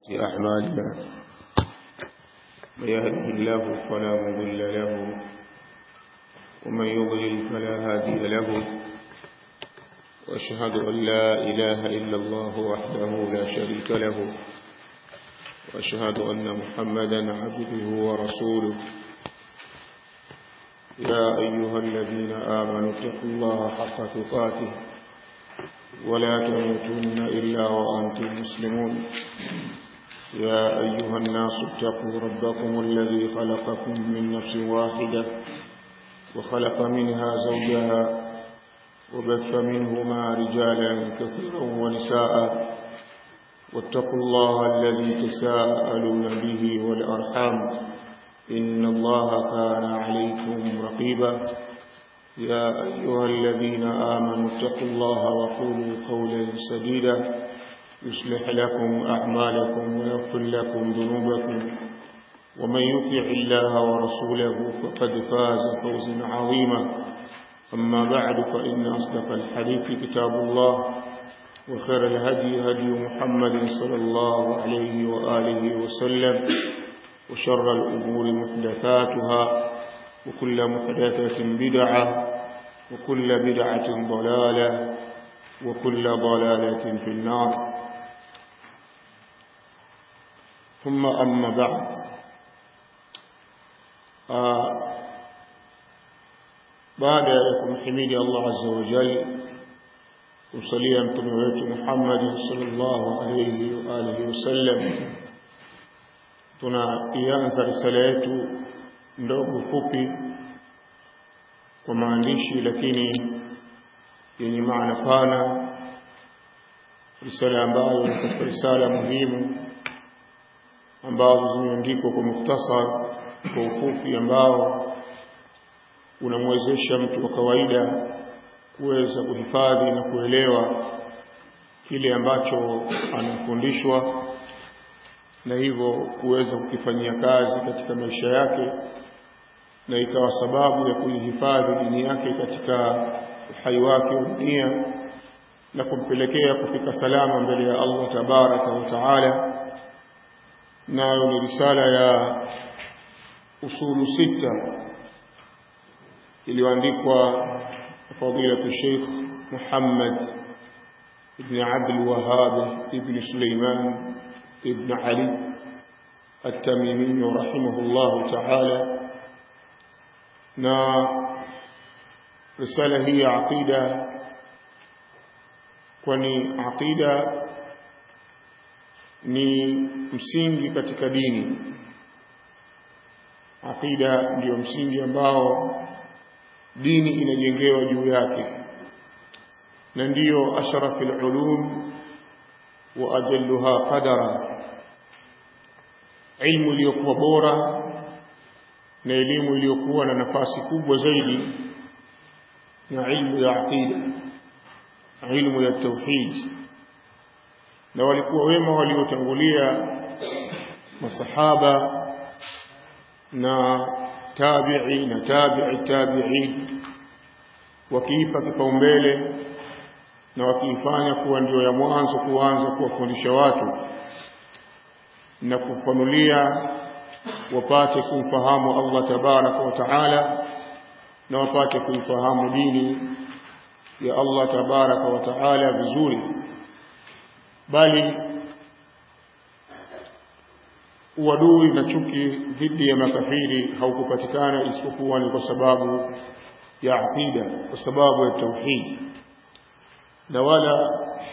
أعمالنا من يهده الله فلا مضل له ومن يضلل فلا هادي له وأشهد أن لا إله إلا الله وحده لا شريك له وأشهد أن محمدا عبده ورسوله يا أيها الذين آمنوا اتقوا الله حق تقاته ولا تموتن إلا وأنتم مسلمون يا أيها الناس اتقوا ربكم الذي خلقكم من نفس واحدة وخلق منها زوجها وبث منهما رجالا كثيرا ونساء واتقوا الله الذي تساءلون به والأرحام إن الله كان عليكم رقيبا يا أيها الذين آمنوا اتقوا الله وقولوا قولا سديدا يصلح لكم أعمالكم ويغفر لكم ذنوبكم ومن يطع الله ورسوله فقد فاز فوزا عظيما أما بعد فإن أصدق الحديث كتاب الله وخير الهدي هدي محمد صلى الله عليه وآله وسلم وشر الأمور محدثاتها وكل محدثة بدعة وكل بدعة ضلالة وكل ضلالة في النار ثم أما بعد آه بعد يكم حميد الله عز وجل kumsalia mtume wetu Muhammad sallallahu alayhi wa alihi wasallam tunaianza risala yetu ndogo fupi kwa maandishi lakini yenye maana pana risala ambayo ni katika risala muhimu ambazo zimeandikwa kwa mukhtasar kwa ufupi ambao unamwezesha mtu wa kawaida kuweza kuhifadhi na kuelewa kile ambacho anafundishwa na hivyo kuweza kukifanyia kazi katika maisha yake na ikawa sababu ya kuihifadhi dini yake katika uhai wake wa dunia na kumpelekea kufika salama mbele ya Allah tabaraka wa taala nayo ni risala ya usulu sita iliyoandikwa فضيلة الشيخ محمد بن عبد الوهاب بن سليمان بن علي التميمي رحمه الله تعالى نا رسالة هي عقيدة kwani aqida ni msingi katika dini aqida ndiyo msingi ambao dini inajengewa juu yake na ndiyo ashrafil ulum wa ajalluha qadara ilmu iliyokuwa bora na elimu iliyokuwa na nafasi kubwa zaidi na ilmu ya aqida ilmu ya tauhid na walikuwa wema waliotangulia masahaba na tabi'i na tabi'i tabi'in wakiipa kipaumbele na wakiifanya kuwa ndio ya mwanzo kuanza kuwafundisha watu na kufanulia wapate kumfahamu Allah tabaraka wa taala na wapate kuifahamu dini ya Allah tabaraka wa taala vizuri bali uadui na chuki dhidi ya makafiri haukupatikana isipokuwa ni kwa sababu ya aqida kwa sababu ya tauhid na wala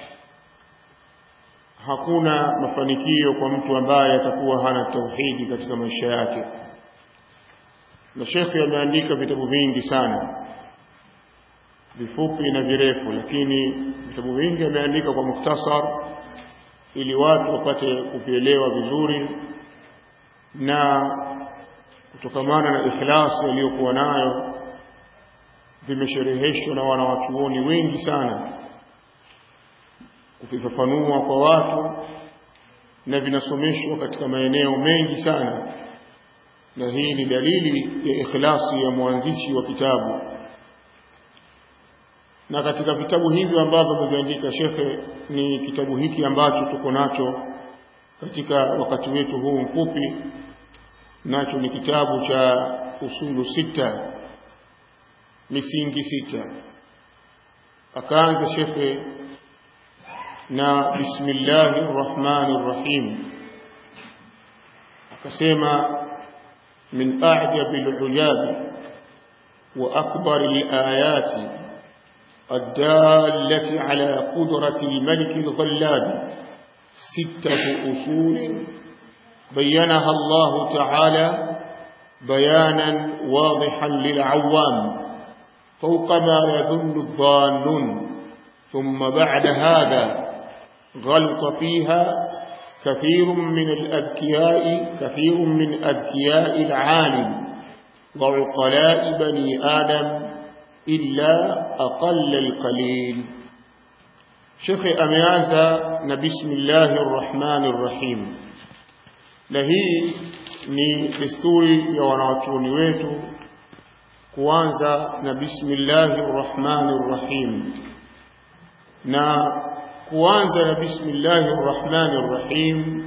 hakuna mafanikio kwa mtu ambaye atakuwa hana tauhidi katika maisha yake na shekhe ameandika vitabu vingi sana vifupi na virefu lakini vitabu vingi ameandika kwa mukhtasar ili watu wapate kuvielewa vizuri na kutokamana na ikhlasi aliyokuwa nayo vimeshereheshwa na wanawachuoni wengi sana kuvifafanua kwa watu na vinasomeshwa katika maeneo mengi sana na hii ni dalili ya ikhlasi ya mwanzishi wa kitabu na katika vitabu hivyo ambavyo ameviandika shekhe ni kitabu hiki ambacho tuko nacho katika wakati wetu huu mfupi nacho ni kitabu cha usulu sita misingi sita akaanza shekhe na bismillahi rrahmani rrahim akasema min ajabi lujabi wa akbari layati الدالة على قدرة الملك الغلاب ستة أصول بينها الله تعالى بيانا واضحا للعوام فوق ما يظن الظانون ثم بعد هذا غلط فيها كثير من الأذكياء كثير من أذكياء العالم وعقلاء بني آدم إلا أقل القليل شيخ أميازة بسم الله الرحمن الرحيم لهي ni desturi ya wanawachuoni wetu kuanza na bismillahi rrahmani rrahim na kuanza na bismillahi rrahmani rrahim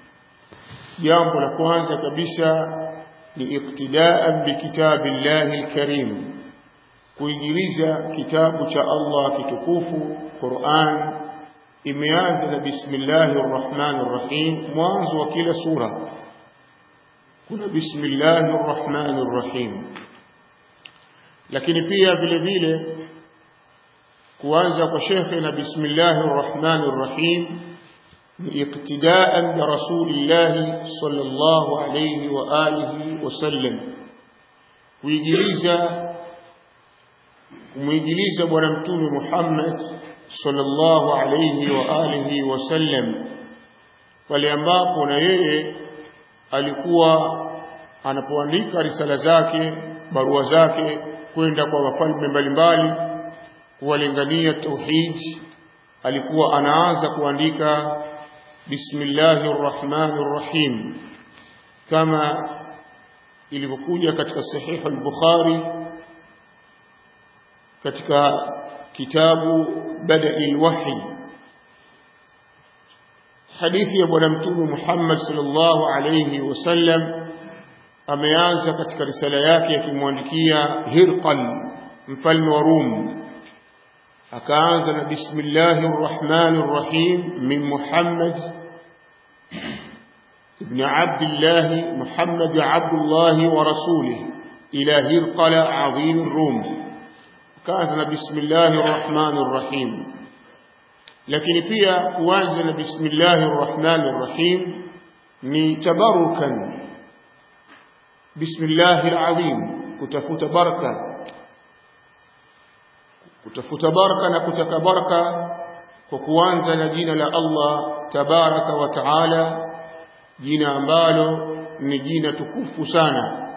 jambo la kwanza kabisa ni iktidaan bikitabi llahi lkarim kuigiliza kitabu cha Allah kitukufu Qur'an imeanza na bismillahir rahmanir rahim mwanzo wa kila sura kuna bismillahir rahmanir rahim lakini pia vile vile kuanza kwa shekhe na bismillahir rahmanir rahim ni iktidaan bi rasulillah sallallahu alayhi wa alihi wasallam kuigiliza kumwigiliza bwana mtume Muhammad sallallahu alayhi wa alihi wasallam pale ambapo na yeye alikuwa anapoandika risala zake barua zake kwenda kwa wafalme mbalimbali kuwalingania tauhid alikuwa anaanza kuandika bismillahir rahmanir rahim kama ilivyokuja katika sahihi al-Bukhari katika kitabu badai lwahi hadithi ya bwana mtume Muhammad sallallahu alayhi wasallam ameanza katika risala yake akimwandikia Hirqal mfalme wa Rum akaanza na bismillahir rahmanir rahim min Muhammad ibn Abdullah Muhammad Abdullah wa rasulih ila Hirqal azim Rum kaanza na bismillahir rahmanir rahim lakini pia kuanza na bismillahir rahmanir rahim ni tabarukan bismillahir azim kutafuta baraka kutafuta baraka na kutaka baraka kwa kuanza na jina la Allah tabaraka wa taala jina ambalo ni jina tukufu sana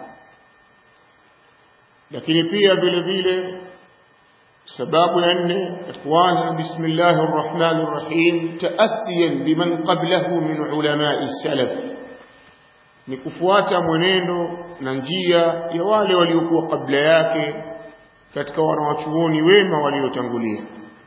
lakini pia vile vile sababu ya nne kuanza na bismillahir rahmanir rahim taasiyan biman qablahu min ulamai salaf ni kufuata mwenendo na njia ya wale waliokuwa kabla yake katika wanawachuoni wema waliotangulia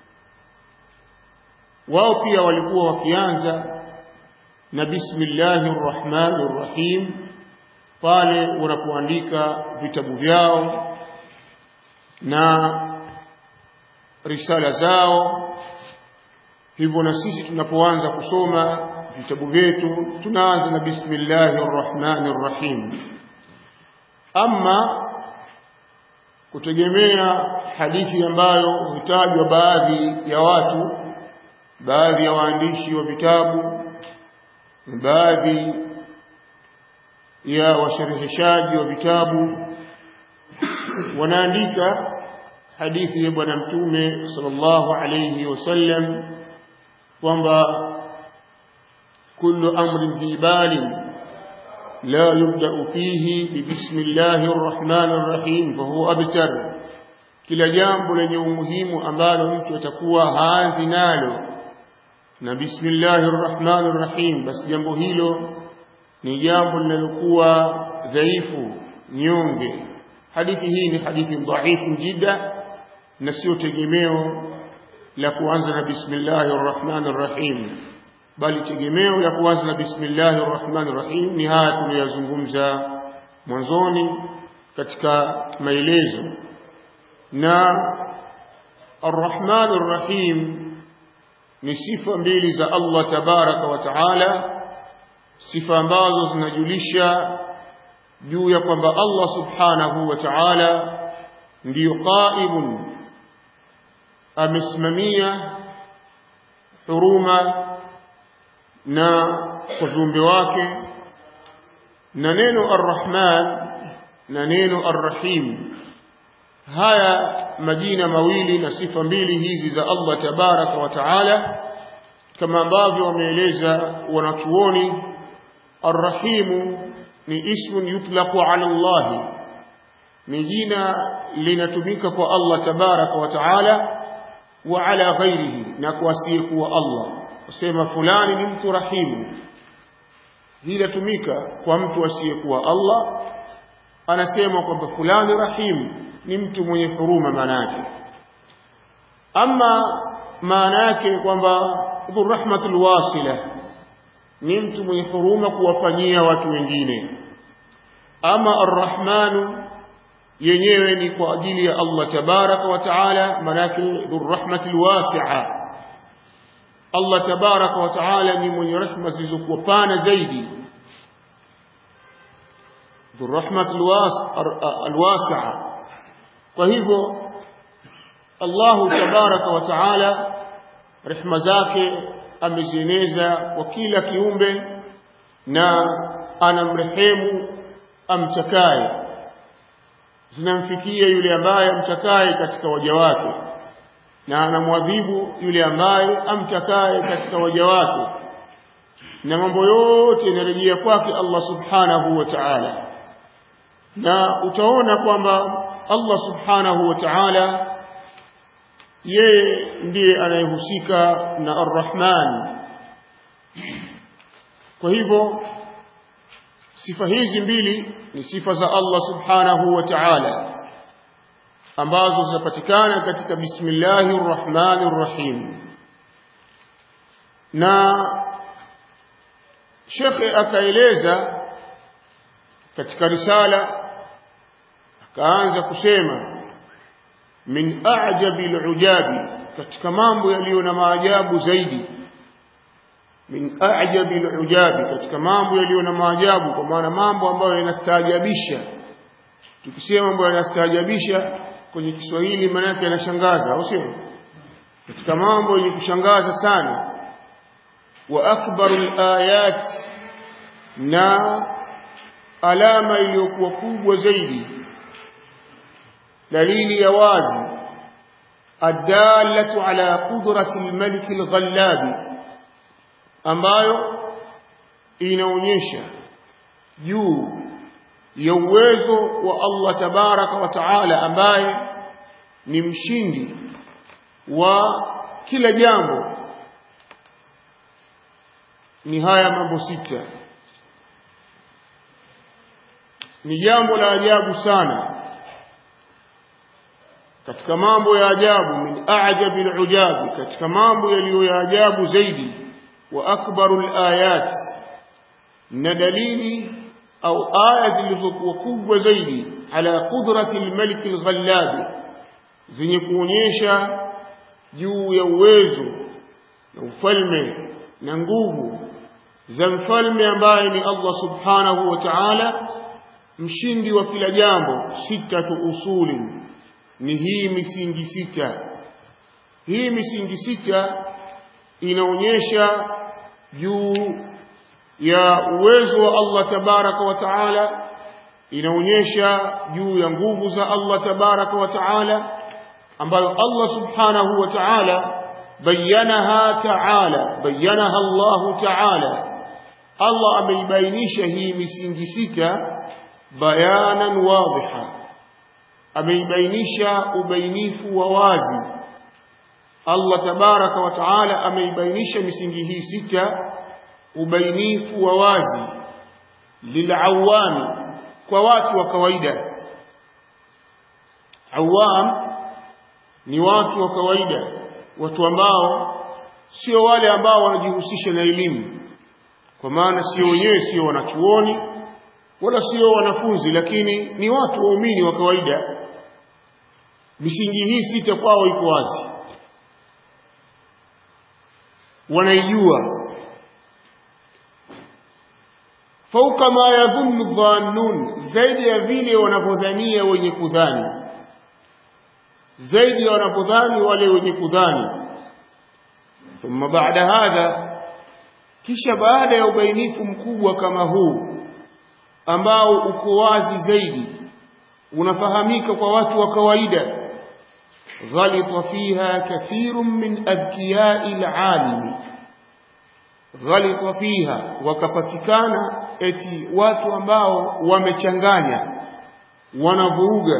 wao pia walikuwa wakianza na bismillahir rahmanir rahim pale wanapoandika vitabu vyao na risala zao hivyo na sisi tunapoanza kusoma vitabu vyetu tunaanza na bismillahir rahmanir rahim ama kutegemea hadithi ambayo hutajwa baadhi ya watu baadhi ya waandishi wa vitabu baadhi ya washereheshaji wa vitabu wanaandika hadithi ya bwana mtume sallallahu alayhi wasallam kwamba kullu amrin fi balin la yubda'u fihi bi bismillahir rahmanir rahim fa huwa abtar kila jambo lenye umuhimu ambalo mtu atakuwa haanzi nalo na bismillahir rahmanir rahim basi jambo hilo ni jambo linalokuwa dhaifu nyonge hadithi hii ni hadithi dhaifu jida na sio tegemeo la kuanza na bismillahir rahmanir rahim bali tegemeo la kuanza na bismillahir rahmanir rahim ni haya tuliyozungumza mwanzoni katika maelezo na arrahmanir rahim ni sifa mbili za Allah tabaraka wa taala sifa ambazo zinajulisha juu ya kwamba Allah subhanahu wa ta'ala ndiyo qaimun amesimamia huruma na kwa viumbe wake na neno arrahman na neno arrahim haya majina mawili na sifa mbili hizi za Allah tabaraka wa taala kama ambavyo wameeleza wanachuoni arrahimu ni ismun yutlaqu ala Allah ni jina linatumika kwa Allah tabaraka wa taala wa ala ghairihi na kwa asiyekuwa Allah kusema fulani ni mtu rahimu hii inatumika kwa mtu asiyekuwa Allah anasema kwamba fulani rahimu ni mtu mwenye huruma maana yake ama maana yake kwamba dhurrahmatul wasila ni mtu mwenye huruma kuwafanyia watu wengine ama arrahmanu yenyewe ni kwa ajili ya Allah tabaraka wa taala manake dhurrahmatil wasi'a Allah tabaraka wa taala ni mwenye rehema zilizokuwa pana zaidi dhurrahmatil wasi'a kwa hivyo Allah tabaraka wa taala rehema zake amezieneza kwa kila kiumbe na anamrehemu amtakaye zinamfikia yule ambaye amtakaye katika waja wake na anamwadhibu yule ambaye amtakaye katika waja wake na mambo yote yanarejea kwake Allah subhanahu wa ta'ala na utaona kwamba Allah subhanahu wa ta'ala yeye ndiye anayehusika na Ar-Rahman kwa hivyo sifa hizi mbili ni sifa za Allah subhanahu wa ta'ala ambazo zinapatikana katika bismillahir rahmanir rahim na shekhe akaeleza katika risala akaanza kusema min a'jabi al'ujabi katika mambo yaliyo na maajabu zaidi min a'jabi al'ujabi katika mambo yaliyo na maajabu kwa maana mambo ambayo yanastaajabisha tukisema mambo yanastaajabisha kwenye Kiswahili maana yake yanashangaza au sio katika mambo yenye kushangaza sana wa akbarul ayat na alama iliyokuwa kubwa zaidi dalili ya wazi adallatu ala qudrati almalik alghallabi ambayo inaonyesha juu ya uwezo wa Allah tabaraka wa taala ambaye ni mshindi wa kila jambo ni haya mambo sita ni jambo la ajabu sana katika mambo ya ajabu min a'jabi al-ujabi katika mambo yaliyo ya ajabu zaidi wa akbarul ayat na dalili au aya zilizokuwa kubwa zaidi ala qudrati al-malik al-ghallab zenye kuonyesha juu ya uwezo na ufalme na nguvu za mfalme ambaye ni Allah subhanahu wa ta'ala mshindi wa kila jambo sitatu usuli ni hii misingi sita hii misingi sita inaonyesha juu ya uwezo wa Allah tabaraka wa taala inaonyesha juu ya nguvu za Allah tabaraka wa taala ambayo Allah subhanahu wa taala bayanaha taala bayanaha Allah taala Allah ameibainisha hii misingi sita bayanan wadhiha ameibainisha ubainifu wa wazi Allah tabaraka wa taala ameibainisha misingi hii sita ubainifu wa wazi lilawami kwa watu wa kawaida awam ni watu wa kawaida watu ambao sio wale ambao wanajihusisha na elimu kwa maana sio wenyewe sio wanachuoni wala sio wanafunzi lakini ni watu waumini wa kawaida misingi hii sita kwao iko wazi wanaijua fauka ma yadhunnu dhannun zaidi ya vile wanavyodhania wenye kudhani zaidi ya wanapodhani wale wenye kudhani thumma baada hadha kisha baada ya ubainifu mkubwa kama huu ambao uko wazi zaidi unafahamika kwa watu wa kawaida ghalita fiha kathirun min adkiyai alalimi ghalita fiha wakapatikana eti watu ambao wamechanganya wanavuruga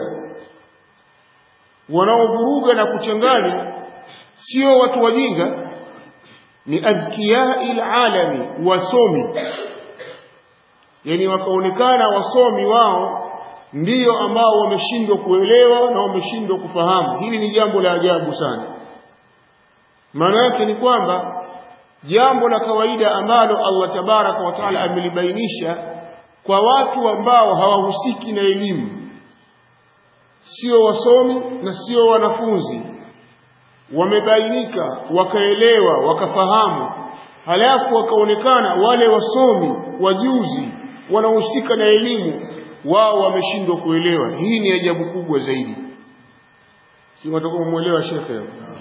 wanaovuruga na kuchanganya sio watu wajinga ni adkiyai alalami wasomi yani wakaonekana wasomi wao ndiyo ambao wameshindwa kuelewa na wameshindwa kufahamu hili ni jambo la ajabu sana maana yake ni kwamba jambo la kawaida ambalo Allah tabaraka wa taala amelibainisha kwa watu ambao hawahusiki na elimu sio wasomi na sio wanafunzi wamebainika wakaelewa wakafahamu halafu wakaonekana wale wasomi wajuzi wanaohusika na elimu wao wameshindwa kuelewa hii ni ajabu kubwa zaidi si watakuwa muelewa shekhe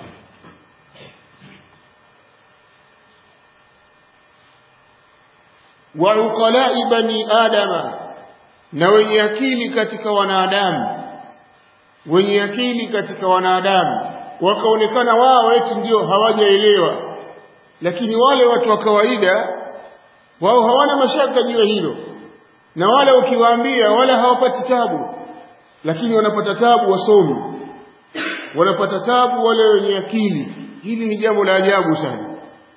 wa uqala'i bani adama na wenye akili katika wanadamu wenye akili katika wanadamu wakaonekana wao eti ndio hawajaelewa lakini wale watu wa kawaida wao hawana mashaka juu ya hilo na wale ukiwaambia wala hawapati tabu lakini wanapata tabu wasomi wanapata tabu wale wenye akili hili ni jambo la ajabu sana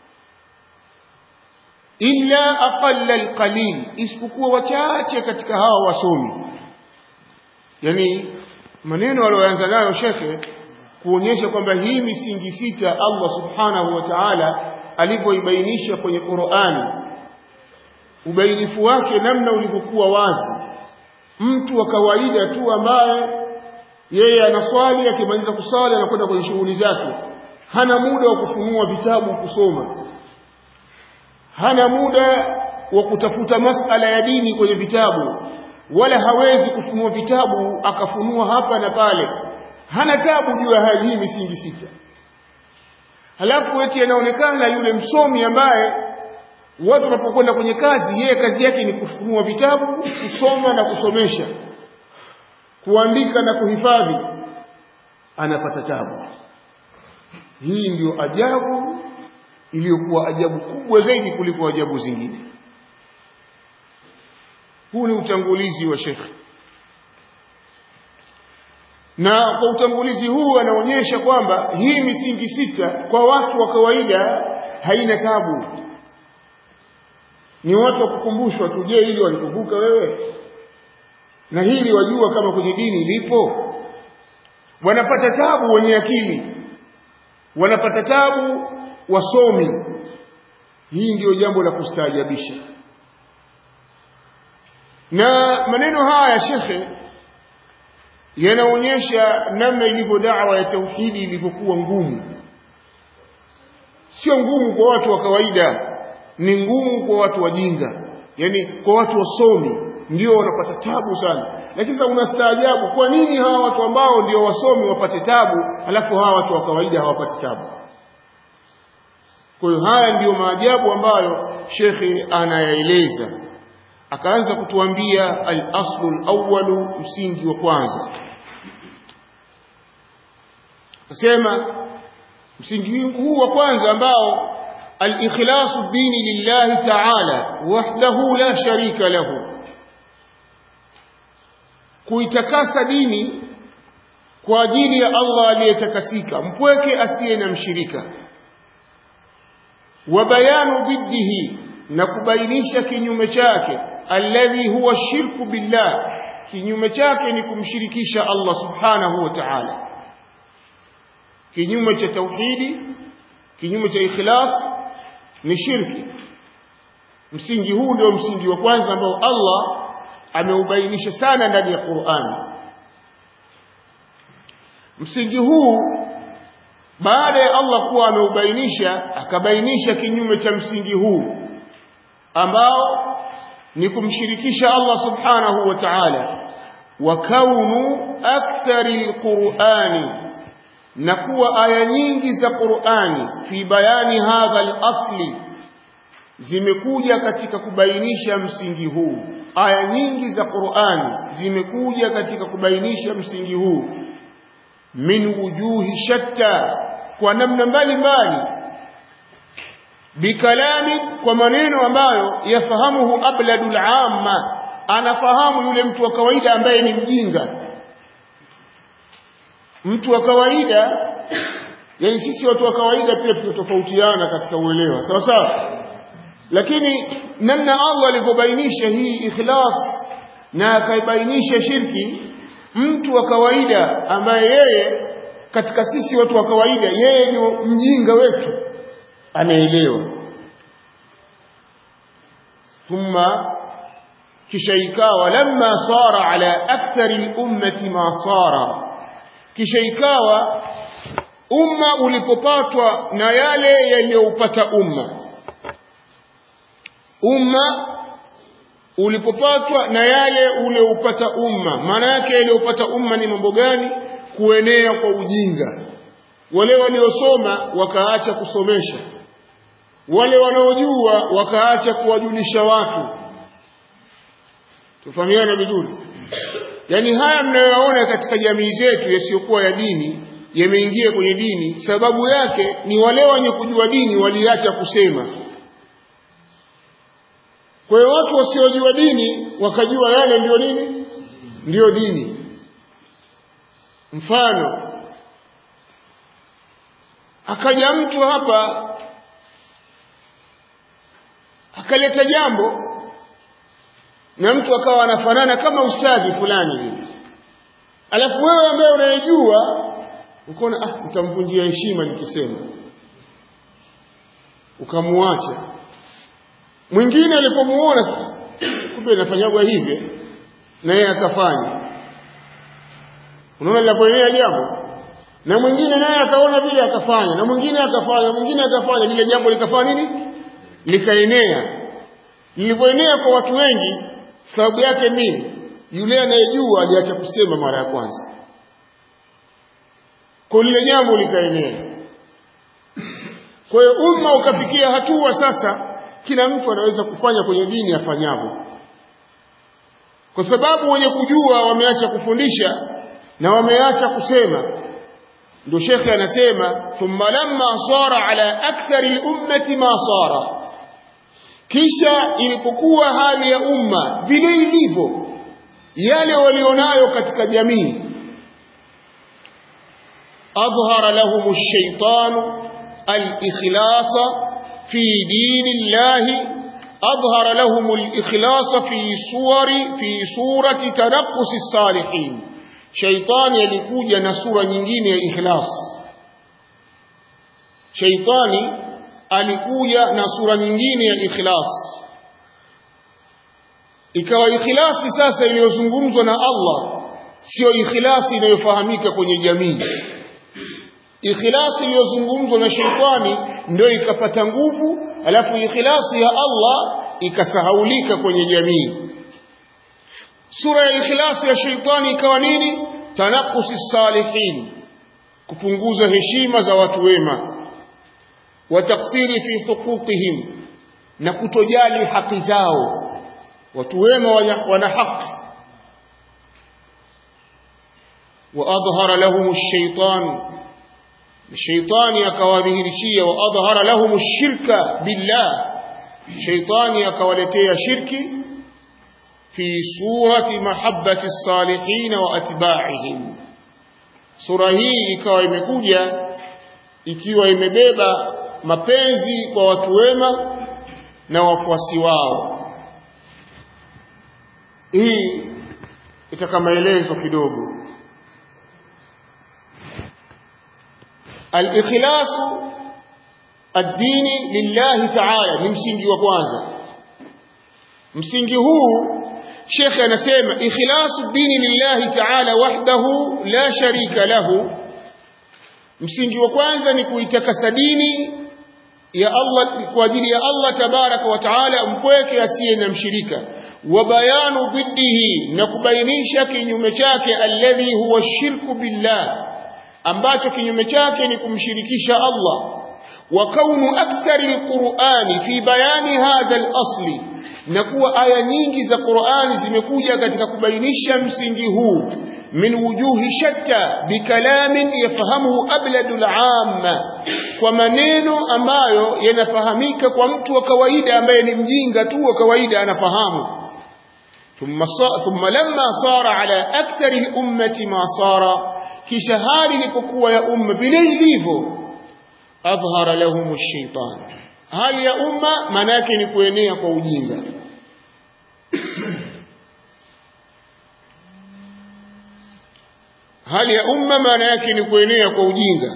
illa aqalla alqalil isipokuwa wachache katika hawa wasomi yani maneno aliyoanza nayo shekhe kuonyesha kwamba hii misingi sita Allah subhanahu wa ta'ala alivyoibainisha kwenye Qur'ani ubainifu wake namna ulivyokuwa wazi mtu wa kawaida tu ambaye yeye anaswali akimaliza kuswali anakwenda kwenye shughuli zake hana muda wa kufunua vitabu kusoma hana muda wa kutafuta masala ya dini kwenye vitabu wala hawezi kufunua vitabu akafunua hapa na pale hana tabu juu ya hii misingi sita halafu eti anaonekana yule msomi ambaye watu wanapokwenda kwenye kazi yeye kazi yake ni kufunua vitabu kusoma na kusomesha kuandika na kuhifadhi anapata tabu hii ndio ajabu iliyokuwa ajabu kubwa zaidi kuliko ajabu zingine huu ni utangulizi wa shekhe na kwa utangulizi huu anaonyesha kwamba hii misingi sita kwa watu wa kawaida haina tabu ni watu wa kukumbushwa tu je hili walikumbuka wewe na hili wajua kama kwenye dini lipo wanapata tabu wenye akili wanapata tabu wasomi hii ndiyo jambo la kustaajabisha na maneno haya ya shekhe yanaonyesha namna ilivyo dawa ya tauhidi ilivyokuwa ngumu sio ngumu kwa watu wa kawaida ni ngumu kwa watu wajinga yani kwa watu wasomi ndio wanapata tabu sana lakini unastaajabu kwa nini hawa watu ambao ndio wasomi wapate tabu alafu hawa watu wa kawaida hawapati tabu kwa hiyo haya ndiyo maajabu ambayo shekhe anayaeleza akaanza kutuambia al-aslu al-awwalu msingi wa kwanza akasema msingi huu wa kwanza ambao al-ikhlasu dini lillahi ta'ala wahdahu la sharika lahu kuitakasa dini kwa ajili ya Allah aliyetakasika mpweke asiye na mshirika wa bayanu dhiddihi na kubainisha kinyume chake alladhi huwa shirku billah kinyume chake ni kumshirikisha Allah subhanahu wa ta'ala kinyume cha tauhidi kinyume cha ikhlas ni shirki msingi huu ndio msingi wa kwanza ambao Allah ameubainisha sana ndani ya Qur'an msingi huu baada ya Allah kuwa ameubainisha akabainisha kinyume cha msingi huu ambao ni kumshirikisha Allah subhanahu wa ta'ala wa kaunu akthari alqur'ani na kuwa aya nyingi za Qur'ani fi bayani hadha al-asli zimekuja katika kubainisha msingi huu aya nyingi za Qur'ani zimekuja katika kubainisha msingi huu min wujuhi shatta kwa namna mbalimbali bikalami kwa maneno ambayo yafahamuhu abladul amma anafahamu yule mtu wa kawaida ambaye ni mjinga mtu wa kawaida yani sisi watu wa kawaida pia tunatofautiana katika uelewa sawa sawa lakini namna Allah alivyobainisha hii ikhlas na akaibainisha shirki mtu wa kawaida ambaye yeye katika sisi watu wa kawaida yeye ni mjinga wetu anaelewa thumma kisha ikawa lamma sara ala akthari al-ummati ma sara kisha ikawa umma ulipopatwa na yale yaliyoupata umma umma ulipopatwa na yale ulioupata umma maana yake yaliyoupata umma ni mambo gani kuenea kwa ujinga wale waliosoma wakaacha kusomesha wale wanaojua wakaacha kuwajulisha watu tufahamiana vizuri yaani haya mnayoyaona katika jamii zetu yasiyokuwa ya dini yameingia kwenye dini sababu yake ni wale wenye kujua dini waliacha kusema kwa hiyo watu wasiojua dini wakajua yale ndiyo nini ndiyo dini mfano akaja mtu hapa akaleta jambo na mtu akawa anafanana kama ustadhi fulani hivi alafu wewe ambaye unayejua ukaona ah nitamvunjia heshima nikisema ukamuacha mwingine alipomuona kumbe inafanyagwa hivi na yeye akafanya unaona linapoenea jambo na mwingine naye akaona vile akafanya na mwingine akafanya mwingine akafanya lile jambo likafanya nini likaenea lilivyoenea kwa watu wengi sababu yake nini yule anayejua aliacha kusema mara ya kwanza kwa lile jambo likaenea kwa hiyo umma ukafikia hatua sasa kila mtu anaweza kufanya kwenye dini afanyavyo kwa sababu wenye kujua wameacha kufundisha na wameacha kusema ndio shekhe anasema thumma lamma sara ala akthari lummati ma sara kisha ilipokuwa hali ya umma vile ilivyo yale walionayo katika jamii adhhara lahum ash-shaytanu al-ikhlasa في دين الله أظهر لهم الإخلاص في صور في صورة تنقص الصالحين شيطان يلikuja na sura nyingine ya ikhlas shaitani alikuja na sura nyingine ya ikhlas ikawa ikhlasi sasa iliyozungumzwa na Allah sio ikhlasi inayofahamika kwenye jamii ikhlasi iliyozungumzwa na sheitani ndio ikapata nguvu alafu ikhlasi ya Allah ikasahaulika kwenye jamii sura ya ikhlasi ya sheitani ikawa nini tanakusi salihin kupunguza heshima za watu wema wa taksiri fi huquqihim na kutojali haki zao watu wema wana haki وأظهر لهم الشيطان shaitani akawadhihirishia wa adhhara lahum ash-shirka billah shaitani akawaletea shirki fi surati mahabbati as-salihin wa atba'ihim sura hii ikawa imekuja ikiwa imebeba mapenzi kwa watu wema na wafuasi wao hii itaka maelezo kidogo الإخلاص ad-dini lillahi ta'ala ni msingi wa kwanza msingi huu shekhe anasema ikhlasu dini lillahi ta'ala wahdahu la sharika lahu msingi wa kwanza ni kuitakasa dini ya Allah kwa ajili ya Allah tabaraka wa taala mpweke asiye na mshirika wa bayanu dhiddihi na kubainisha kinyume chake alladhi huwa shirku billah ambacho kinyume chake ni kumshirikisha Allah wa kaunu akthari alqur'ani fi bayani hadha al-asli na kuwa aya nyingi za Qur'ani zimekuja katika kubainisha msingi huu min wujuhi shatta bikalamin yafahamuhu abladul amma kwa maneno ambayo yanafahamika kwa mtu wa kawaida ambaye ni mjinga tu wa kawaida anafahamu ثم ثم لما صار على أكثر الأمة ما صار كشهار لكوكوا يا أمة بليليفو أظهر لهم الشيطان هل يا أمة مناك نكوينيا فوجينga hali ya umma maana yake ni kuenea kwa ujinga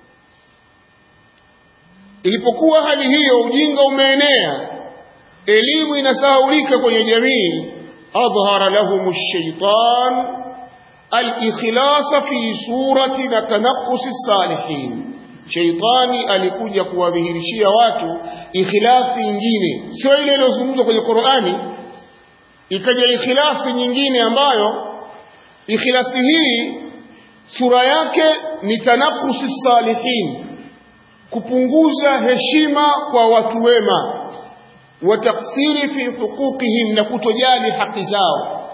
ilipokuwa hali hiyo ujinga umeenea elimu inasahaulika kwenye jamii adhhara lahum ash-shaytan al-ikhlas fi surati na tanaqqus salihin shaytani alikuja kuwadhihirishia watu ikhlasi nyingine sio ile iliyozungumzwa kwenye Qur'ani ikaja ikhlasi nyingine ambayo ikhlasi hii sura yake ni tanakusi salihin kupunguza heshima kwa watu wema wa taksiri fi huquqihim na kutojali haki zao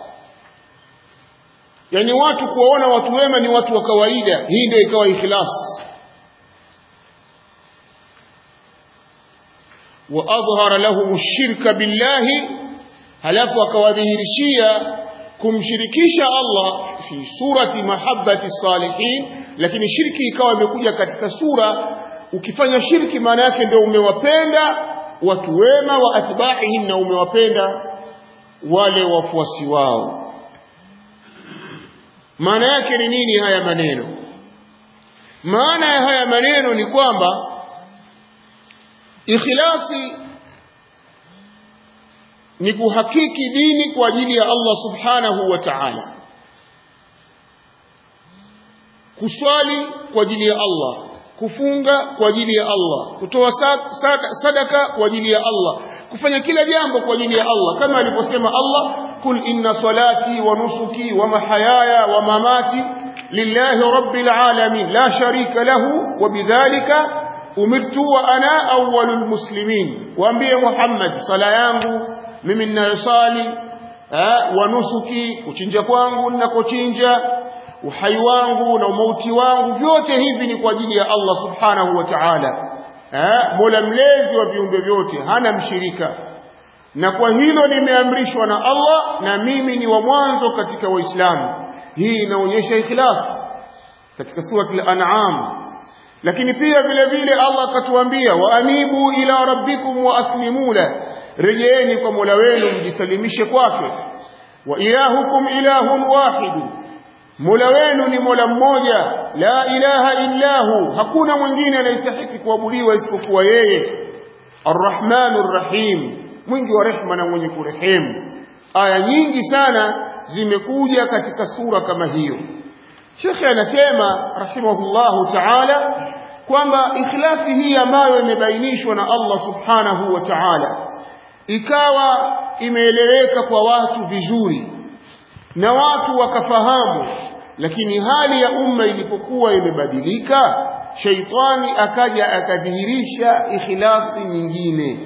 yani watu kuwaona watu wema ni watu wa kawaida hii ndio ikawa ikhlas wa adhhara lahum ash-shirka billahi halafu akawadhihirishia kumshirikisha Allah fi surati mahabbati salihin lakini shirki ikawa imekuja katika sura ukifanya shirki maana yake ndio umewapenda watu wema wa atba'ihim na umewapenda wale wafuasi wao maana yake ni nini haya maneno maana ya haya maneno ni kwamba ikhlasi ni kuhakiki dini kwa ajili ya Allah subhanahu wa ta'ala kuswali kwa ajili ya Allah kufunga kwa ajili ya Allah kutoa sadaka kwa ajili ya Allah kufanya kila jambo kwa ajili ya Allah kama alivyosema Allah kul inna salati wa nusuki wa mahayaya wa mamati lillahi rabbil alamin la sharika lahu wa bidhalika umirtu wa ana awwalul muslimin waambie Muhammad sala yangu mimi ninayosali wa nusuki kuchinja kwangu ninakochinja uhai wangu na umauti wangu vyote hivi ni kwa ajili ya Allah subhanahu wa ta'ala mola mlezi wa viumbe vyote hana mshirika na kwa hilo nimeamrishwa na Allah na mimi ni wa mwanzo katika waislamu hii inaonyesha ikhlas katika surati al-an'am lakini pia vile vile Allah akatuambia wa anibu ila rabbikum wa aslimu la rejeeni kwa Mola wenu mjisalimishe kwake wa ilahukum ilahun wahid Mola wenu ni Mola mmoja la ilaha illahu hakuna mwingine anayestahili kuabudiwa isipokuwa yeye Arrahmanur Rahim mwingi wa rehema na mwenye kurehemu aya nyingi sana zimekuja katika sura kama hiyo Sheikh anasema rahimahullahu ta'ala kwamba ikhlasi hii ambayo imebainishwa na Allah subhanahu wa ta'ala ikawa imeeleweka kwa watu vizuri na watu wakafahamu lakini hali ya umma ilipokuwa imebadilika shaitani akaja akadhihirisha ikhlasi nyingine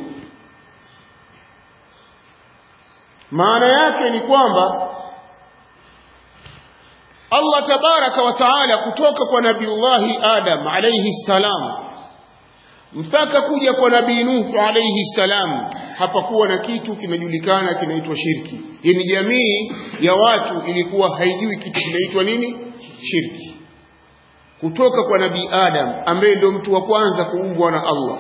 maana yake ni kwamba Allah tabaraka wa taala kutoka kwa nabiullahi Adam alayhi salam mpaka kuja kwa nabii Nuh alayhi salam hapakuwa na kitu kinajulikana kinaitwa shirki. Yaani jamii ya watu ilikuwa haijui kitu kinaitwa nini? Shirki. Kutoka kwa nabii Adam ambaye ndio mtu wa kwanza kuumbwa na Allah.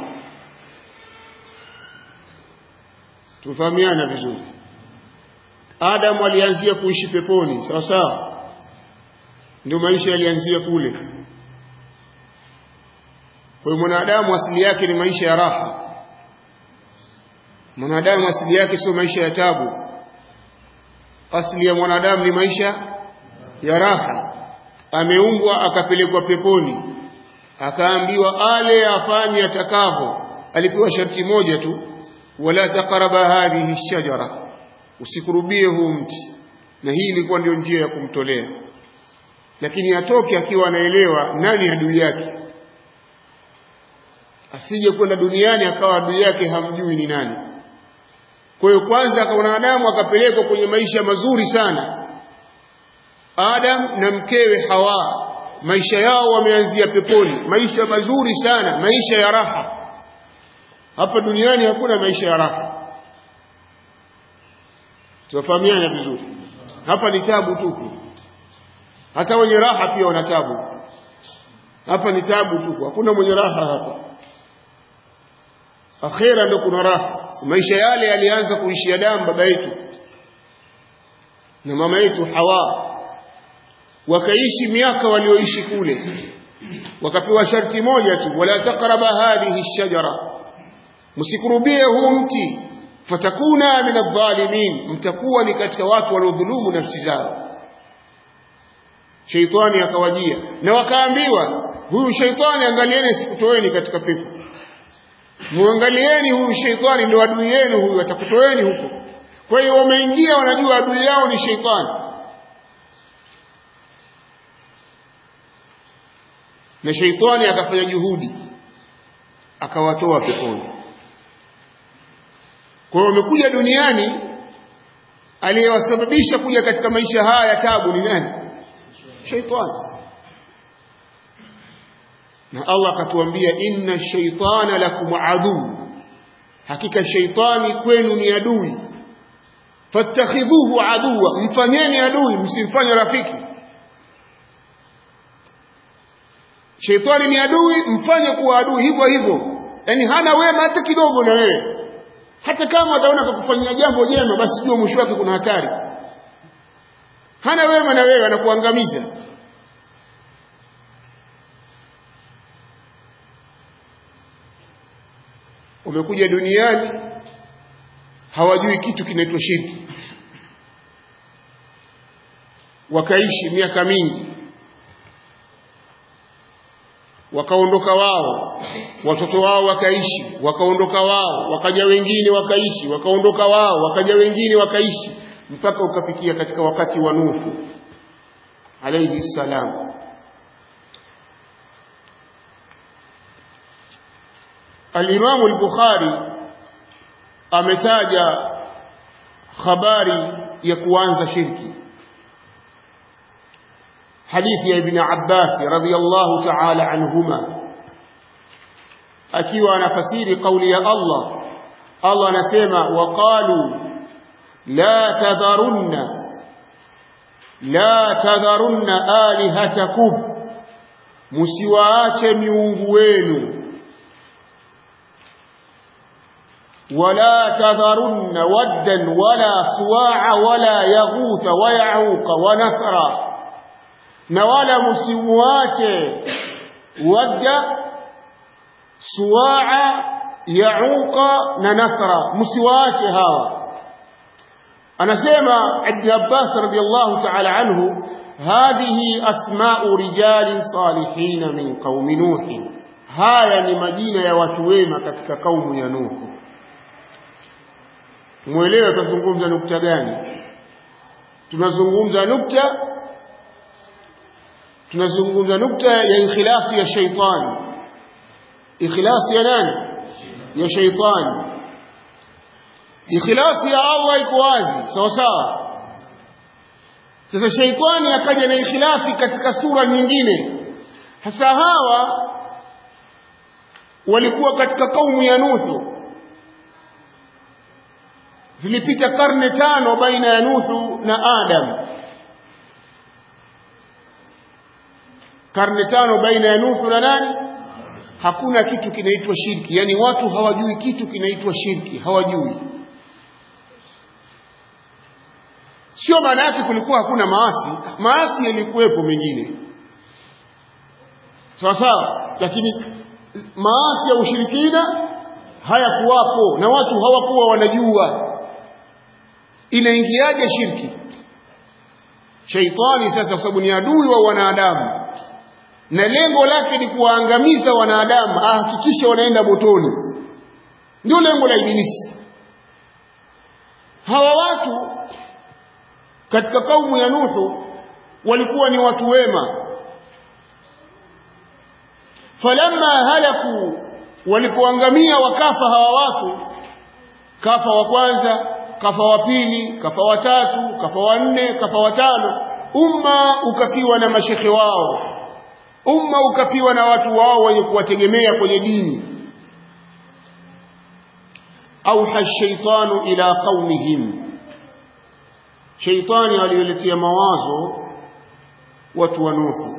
Tufahamiana vizuri. Adam alianzia kuishi peponi, sawa sawa? Ndio maisha yalianzia kule. kwa hiyo mwanadamu asili yake ni maisha ya raha mwanadamu asili yake sio maisha ya tabu asili ya mwanadamu ni maisha ya raha ameumbwa akapelekwa peponi akaambiwa ale afanye atakavyo alipewa sharti moja tu wala taqraba hadhihi shajara usikurubie huu mti na hii ilikuwa ndio njia ya kumtolea lakini atoke akiwa anaelewa nani adui yake asije kwenda duniani akawa adui yake hamjui ni nani kwa hiyo kwanza mwanadamu akapelekwa kwenye maisha mazuri sana Adam na mkewe Hawa maisha yao wameanzia peponi maisha mazuri sana maisha ya raha hapa duniani hakuna maisha ya raha tunafahamiana vizuri hapa ni tabu tupu hata wenye raha pia wana tabu hapa ni tabu tupu hakuna mwenye raha hapa akhera ndo kuna raha maisha yale yalianza kuishi Adamu baba yetu na mama yetu Hawa wakaishi miaka walioishi kule wakapewa sharti moja tu wala taqraba hadhihi shajara msikurubie huu mti fatakuna min adh-dhalimin mtakuwa ni katika watu waliodhulumu nafsi zao sheitani akawajia na wakaambiwa huyu sheitani angalieni sikutoeni katika pepo muangalieni huyu sheitani ndio adui yenu huyu atakutoeni huko kwa hiyo wameingia wanajua adui yao ni sheitani na sheitani akafanya juhudi akawatoa peponi kwa hiyo wamekuja duniani aliyewasababisha kuja katika maisha haya ya tabu ni nani sheitani na Allah akatuambia inna shaitana lakum adu hakika shaitani kwenu ni adui fattakhidhuhu aduwa mfanyeni adui msimfanye rafiki shaitani ni adui mfanye kuwa adui hivyo hivyo yani hana wema hata kidogo na wewe hata kama ataona kukufanyia jambo jema basi jua mwisho wake kuna hatari hana wema na wewe anakuangamiza wamekuja duniani hawajui kitu kinaitwa shirki wakaishi miaka mingi wakaondoka wao watoto wao wakaishi wakaondoka wao wakaja wengine wakaishi wakaondoka wao wakaja wengine wakaishi mpaka ukafikia katika wakati wa Nuhu alayhi salam Al-Imam al-Bukhari ametaja habari ya kuanza shirki hadithi ya Ibn Abbas radhiyallahu ta'ala anhuma akiwa anafasiri kauli ya Allah Allah anasema waqalu la tadharunna la tadharunna alihatakum musiwaache miungu wenu ولا تذرن ودا ولا سواع ولا يغوث ويعوق ونثرا نولا مسواته ودا سواع يعوق ننثرا مسواته هوا anasema Ibn Abbas radiyallahu ta'ala anhu hadhihi asma'u rijali salihin min qaumi nuh haya ni majina ya watu wema katika kaumu ya nuhu mwelewe tunazungumza nukta gani tunazungumza nukta tunazungumza nukta ya ikhlasi ya shaitani ikhlasi ya nani ya shaitani ikhlasi ya Allah iko wazi sawa sawa sasa shaitani akaja na ikhlasi katika sura nyingine hasa hawa walikuwa katika kaumu ya Nuhu zilipita karne tano baina ya Nuhu na Adam karne tano baina ya Nuhu na nani hakuna kitu kinaitwa shirki yani watu hawajui kitu kinaitwa shirki hawajui sio maana yake kulikuwa hakuna maasi maasi yalikuwepo mengine sawa sawa lakini maasi ya ushirikina hayakuwapo na watu hawakuwa wanajua inaingiaje shirki shaitani sasa kwa sababu ni adui wa wanadamu na lengo lake ni kuwaangamiza wanadamu ahakikishe wanaenda motoni ndio lengo la ibilisi hawa watu katika kaumu ya Nuhu walikuwa ni watu wema falamma halaku walipoangamia wakafa hawa watu kafa wa kwanza kafa wa pili kafa wa tatu kafa wa nne kafa wa tano umma ukapiwa na mashekhe wao umma ukapiwa na watu wao wenye kuwategemea kwenye dini auha shaitanu ila qaumihim shaitani aliyoletea mawazo watu wa Nuhu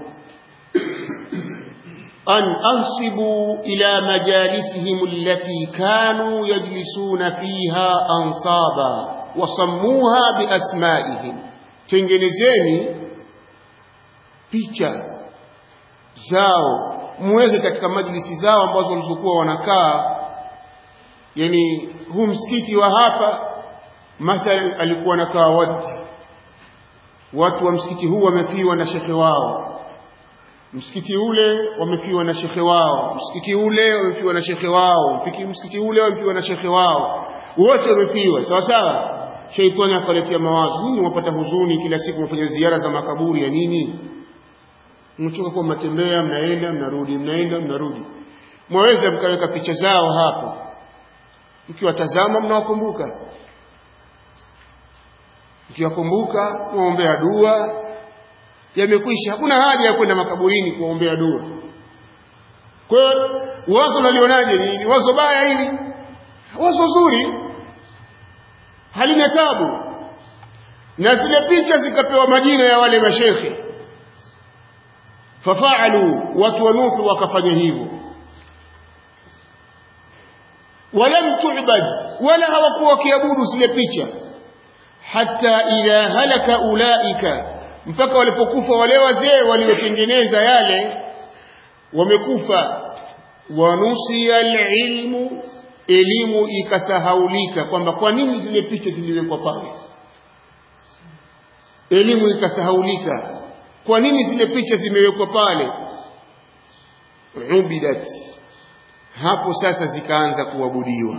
an ansibu ila majalisihim allati kanu yajlisuna fiha ansaba wasammuha biasmaihim tengenezeni picha zao muweke katika majlisi zao ambazo walizokuwa wanakaa yani huu msikiti wa hapa mathalan alikuwa anakaa wadi watu wa msikiti huu wamefiwa na shekhe wao msikiti ule wamefiwa na shekhe wao msikiti ule wamefiwa na shekhe wao msikiti ule wamefiwa na shekhe wao wote wamefiwa sawa sawa sheitani akaletea mawazo nini wapata huzuni kila siku mnafanya ziara za makaburi ya nini mchoka kwa mnatembea mnaenda mnarudi mnaenda mnarudi mwaweza mkaweka picha zao hapo mkiwatazama mnawakumbuka mkiwakumbuka mwaombea dua yamekwisha hakuna haja ya kwenda makaburini kuombea dua kwa hiyo wazo nalionaje ni, ni wazo baya hili wazo zuri halina tabu na zile picha zikapewa majina ya wale mashekhe fafaalu watu wa Nuhu wakafanya hivyo walam tu'bad wala hawakuwa wakiabudu zile picha hata idha halaka ulaika mpaka walipokufa wale wazee waliotengeneza yale wamekufa wanusia alilmu elimu ikasahaulika kwamba kwa nini zile picha ziliwekwa pale elimu ikasahaulika kwa nini zile picha zimewekwa pale ubidat hapo sasa zikaanza kuabudiwa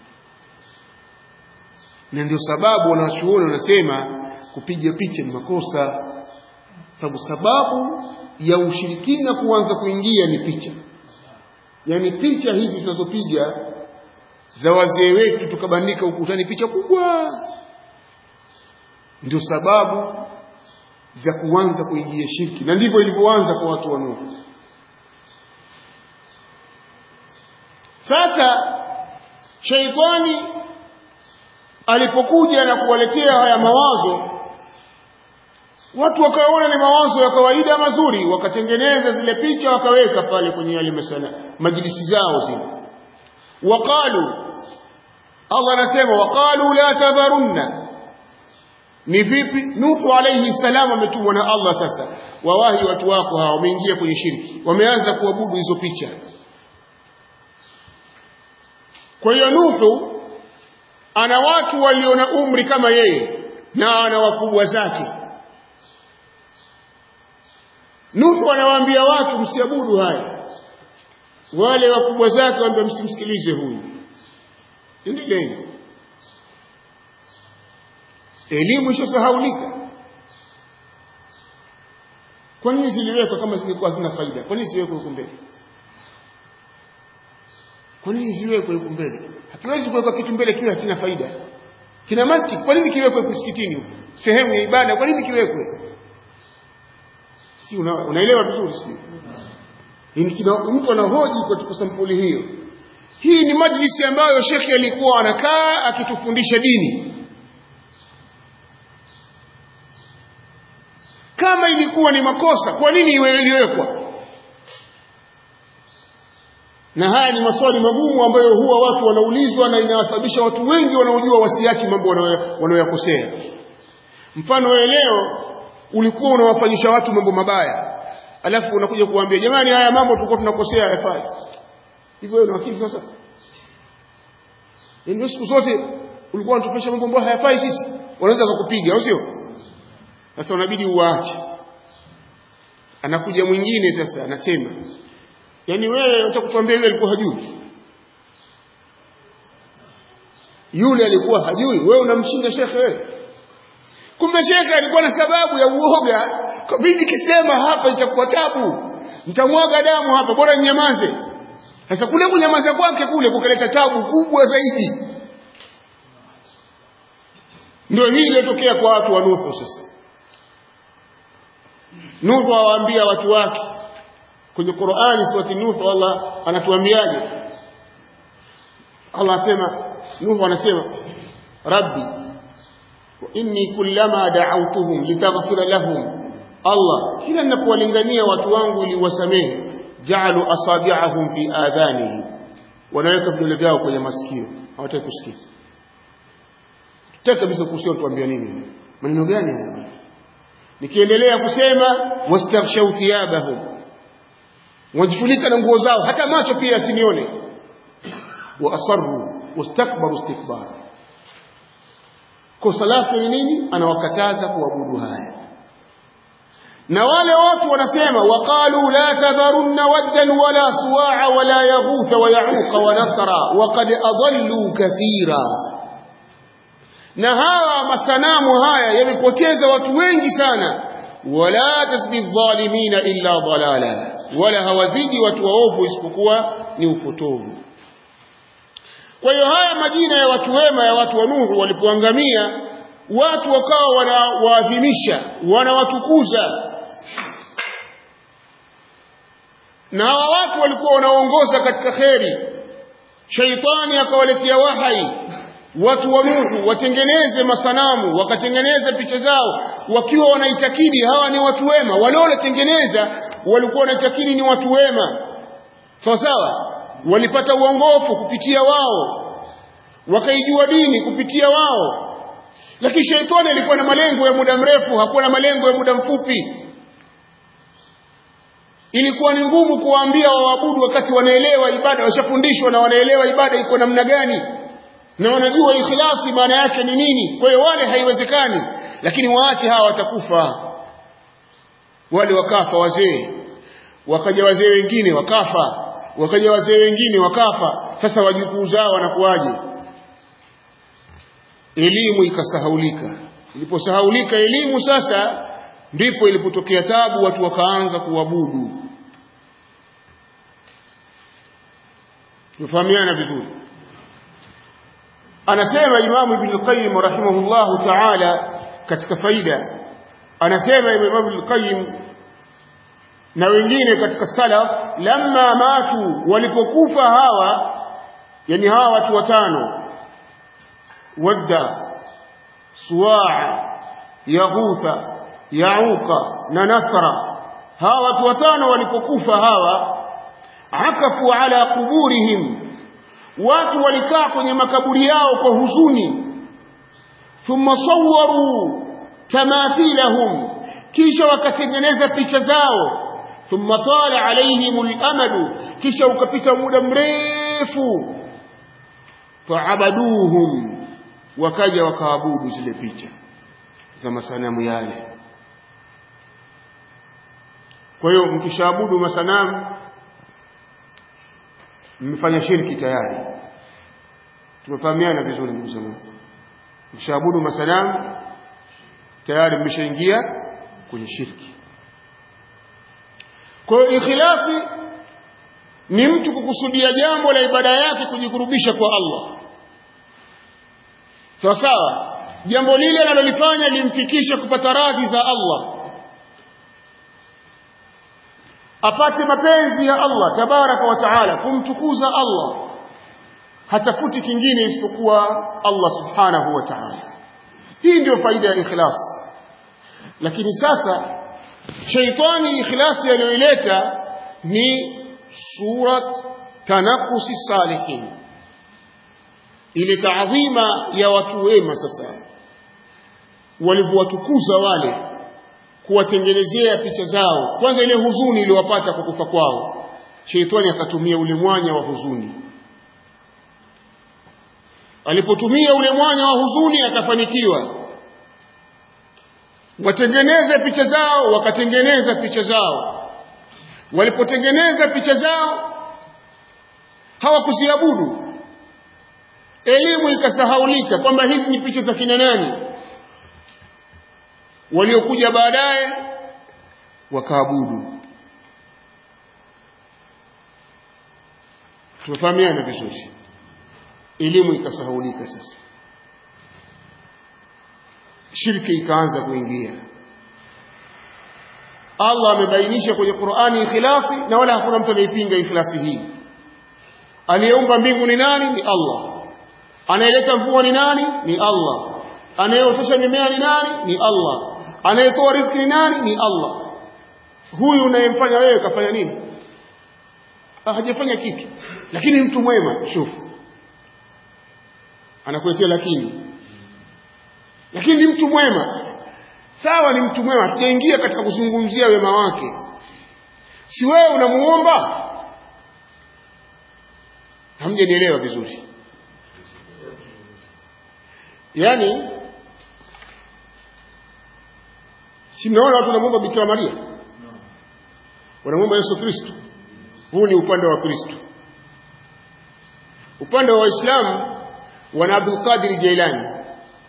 na ndio sababu wanachuoni wanasema kupiga picha ni makosa sababu sababu ya ushirikina kuanza kuingia ni picha yaani picha hizi tunazopiga za wazee wetu tukabandika ukutani picha kubwa ndio sababu za kuanza kuingia shirki na ndivyo ilivyoanza kwa watu wa Nuhu sasa sheitani alipokuja na kuwaletea haya mawazo watu wakaona ni mawazo ya kawaida mazuri wakatengeneza zile picha wakaweka pale kwenye yale masala majlisi zao zile waqalu Allah anasema waqalu la tadharunna ni vipi Nuhu alayhi salam ametumwa na Allah sasa wawahi watu wako hawa wameingia kwenye shirki wameanza kuabudu hizo picha kwa hiyo Nuhu ana watu walio na umri kama yeye na ana wakubwa zake Nuhu anawaambia watu msiabudu haya wale wakubwa zake waambia msimsikilize huyu endeleeni elimu ishosahaulika kwa nini ziliwekwa kama zilikuwa zina faida kwa nini ziwekwe huko mbele kwa nini ziwekwe huko mbele hatuwezi kuweka kitu mbele kiwe hakina faida kina mantiki kwa nini kiwekwe msikitini huko sehemu ya ibada kwa nini kiwekwe si una, unaelewa vizuri si mtu anahoji katika sampuli hiyo hii ni majlisi ambayo shekhi alikuwa anakaa akitufundisha dini kama ilikuwa ni makosa kwa nini iwe iliwekwa na haya ni maswali magumu ambayo huwa watu wanaulizwa na inawasababisha watu wengi wanaojua wasiachi mambo wanayoyakosea mfano wewe leo ulikuwa unawafanyisha watu mambo mabaya alafu unakuja kuambia jamani haya mambo tulikuwa tunakosea yafai hivyo wewe una akili sasa yaani siku zote ulikuwa unatupesha mambo ambayo hayafai sisi wanaweza kukupiga au sio sasa unabidi uache anakuja mwingine sasa anasema yaani wewe utakutuambia yule alikuwa hajui yule alikuwa hajui wewe unamshinda shekhe wewe kumbe shekhe alikuwa na sababu ya uoga kwa mimi kisema hapa itakuwa tabu nitamwaga damu hapa bora nyamaze sasa kule kunyamaza kwake kule kukaleta tabu kubwa zaidi ndio hii iliyotokea kwa watu wa Nuhu sasa Nuhu awaambia watu wake kwenye Qur'ani surati Nuhu Allah anatuambiaje Allah asema Nuhu anasema Rabbi wa inni kullama da'awtuhum litaghfira lahum Allah kila ninapowalingania watu wangu ili wasamehe ja'alu asabi'ahum fi adhanihim wanaweka vidole vyao kwenye masikio hawataki kusikia tutaka kabisa kusikia tuambia nini maneno gani haya nikiendelea kusema wastaghshaw thiyabahum wajifunika na nguo zao hata macho pia asinione wa asarru wastakbaru istikbara kosa lake ni nini anawakataza kuabudu haya na wale watu wanasema waqalu la tadharunna waddan wala suwa'a wala yaghutha wa ya'uqa wa nasra waqad adallu kathira na hawa masanamu haya yamepoteza watu wengi sana wala tasbi dhalimina illa dalala wala hawazidi watu waovu isipokuwa ni upotovu kwa hiyo haya majina ya watu wema ya watu wa Nuhu walipoangamia watu wakawa wanawaadhimisha wanawatukuza na hawa watu walikuwa wanaongoza katika kheri shaitani akawaletea wahai watu wa Nuhu watengeneze masanamu wakatengeneza picha zao wakiwa wanaitakidi hawa ni watu wema wale wanatengeneza walikuwa wanaitakidi ni watu wema sawa sawa walipata uongofu kupitia wao wakaijua dini kupitia wao lakini shaitani alikuwa na malengo ya muda mrefu hakuwa na malengo ya muda mfupi ilikuwa ni ngumu kuwaambia waabudu wakati wanaelewa ibada washafundishwa na wanaelewa ibada iko namna gani na wanajua ikhlasi maana yake ni nini kwa hiyo wale haiwezekani lakini waache hawa watakufa wale wakafa wazee wakaja wazee wengine wakafa wakaja wazee wengine wakafa sasa wajukuu zao wanakuwaje elimu ikasahaulika iliposahaulika elimu sasa ndipo ilipotokea tabu watu wakaanza kuabudu tufahamiana vizuri anasema imamu ibn al-qayyim rahimahullahu ta'ala katika faida anasema imamu ibn al-qayyim na wengine katika salaf lamma matu walipokufa hawa yani hawa watu watano wadda suwaa yaghutha yauka na nasra hawa watu watano walipokufa hawa akafu ala kuburihim watu walikaa kwenye makaburi yao kwa huzuni thumma sawwaru tamathilahum kisha wakatengeneza picha zao thumma tala alaihim al-amadu kisha ukapita muda mrefu faabaduhum wakaja wakaabudu zile picha za masanamu yale kwa hiyo mkishaabudu masanamu mmefanya shirki tayari tumefahamiana vizuri ndugu zangu mkishaabudu masanamu tayari mmeshaingia kwenye shirki kwa hiyo ikhlasi ni mtu kukusudia jambo la ibada yake kujikurubisha kwa Allah sawa sawa jambo lile analolifanya limfikishe kupata radhi za Allah apate mapenzi ya Allah tabaraka wa taala kumtukuza Allah hatafuti kingine isipokuwa Allah subhanahu wa ta'ala hii ndio faida ya ikhlas lakini sasa shaitani ikhlasi aliyoileta ni surat tanakusi salihin ile taadhima ya watu wema sasa walivyowatukuza wale kuwatengenezea picha zao kwanza ile huzuni iliyowapata kwa kufa kwao sheitani akatumia ule mwanya wa huzuni alipotumia ule mwanya wa huzuni akafanikiwa watengeneze picha zao wakatengeneza picha zao walipotengeneza picha zao hawakuziabudu elimu ikasahaulika kwamba hizi ni picha za kina nani waliokuja baadaye wakaabudu tunafahamiana vizuri elimu ikasahaulika sasa shirki ikaanza kuingia Allah amebainisha kwenye Qur'ani ikhlasi na wala hakuna mtu anaipinga ikhlasi hii aliyeumba mbingu ni nani ni Allah anayeleta mvua ni nani ni Allah anayeotesha mimea ni nani ni Allah anayetoa riziki ni nani ni Allah huyu unayemfanya wewe kafanya nini hajafanya kitu lakini mtu mwema shufu anakuletea lakini lakini ni mtu mwema sawa ni mtu mwema hatujaingia katika kuzungumzia wema wake si wewe unamuomba hamjanielewa vizuri yaani si mnaona watu wanamuomba bikira maria wanamuomba yesu kristo huu ni upande wa kristo upande wa waislamu wana abdul qadir jailani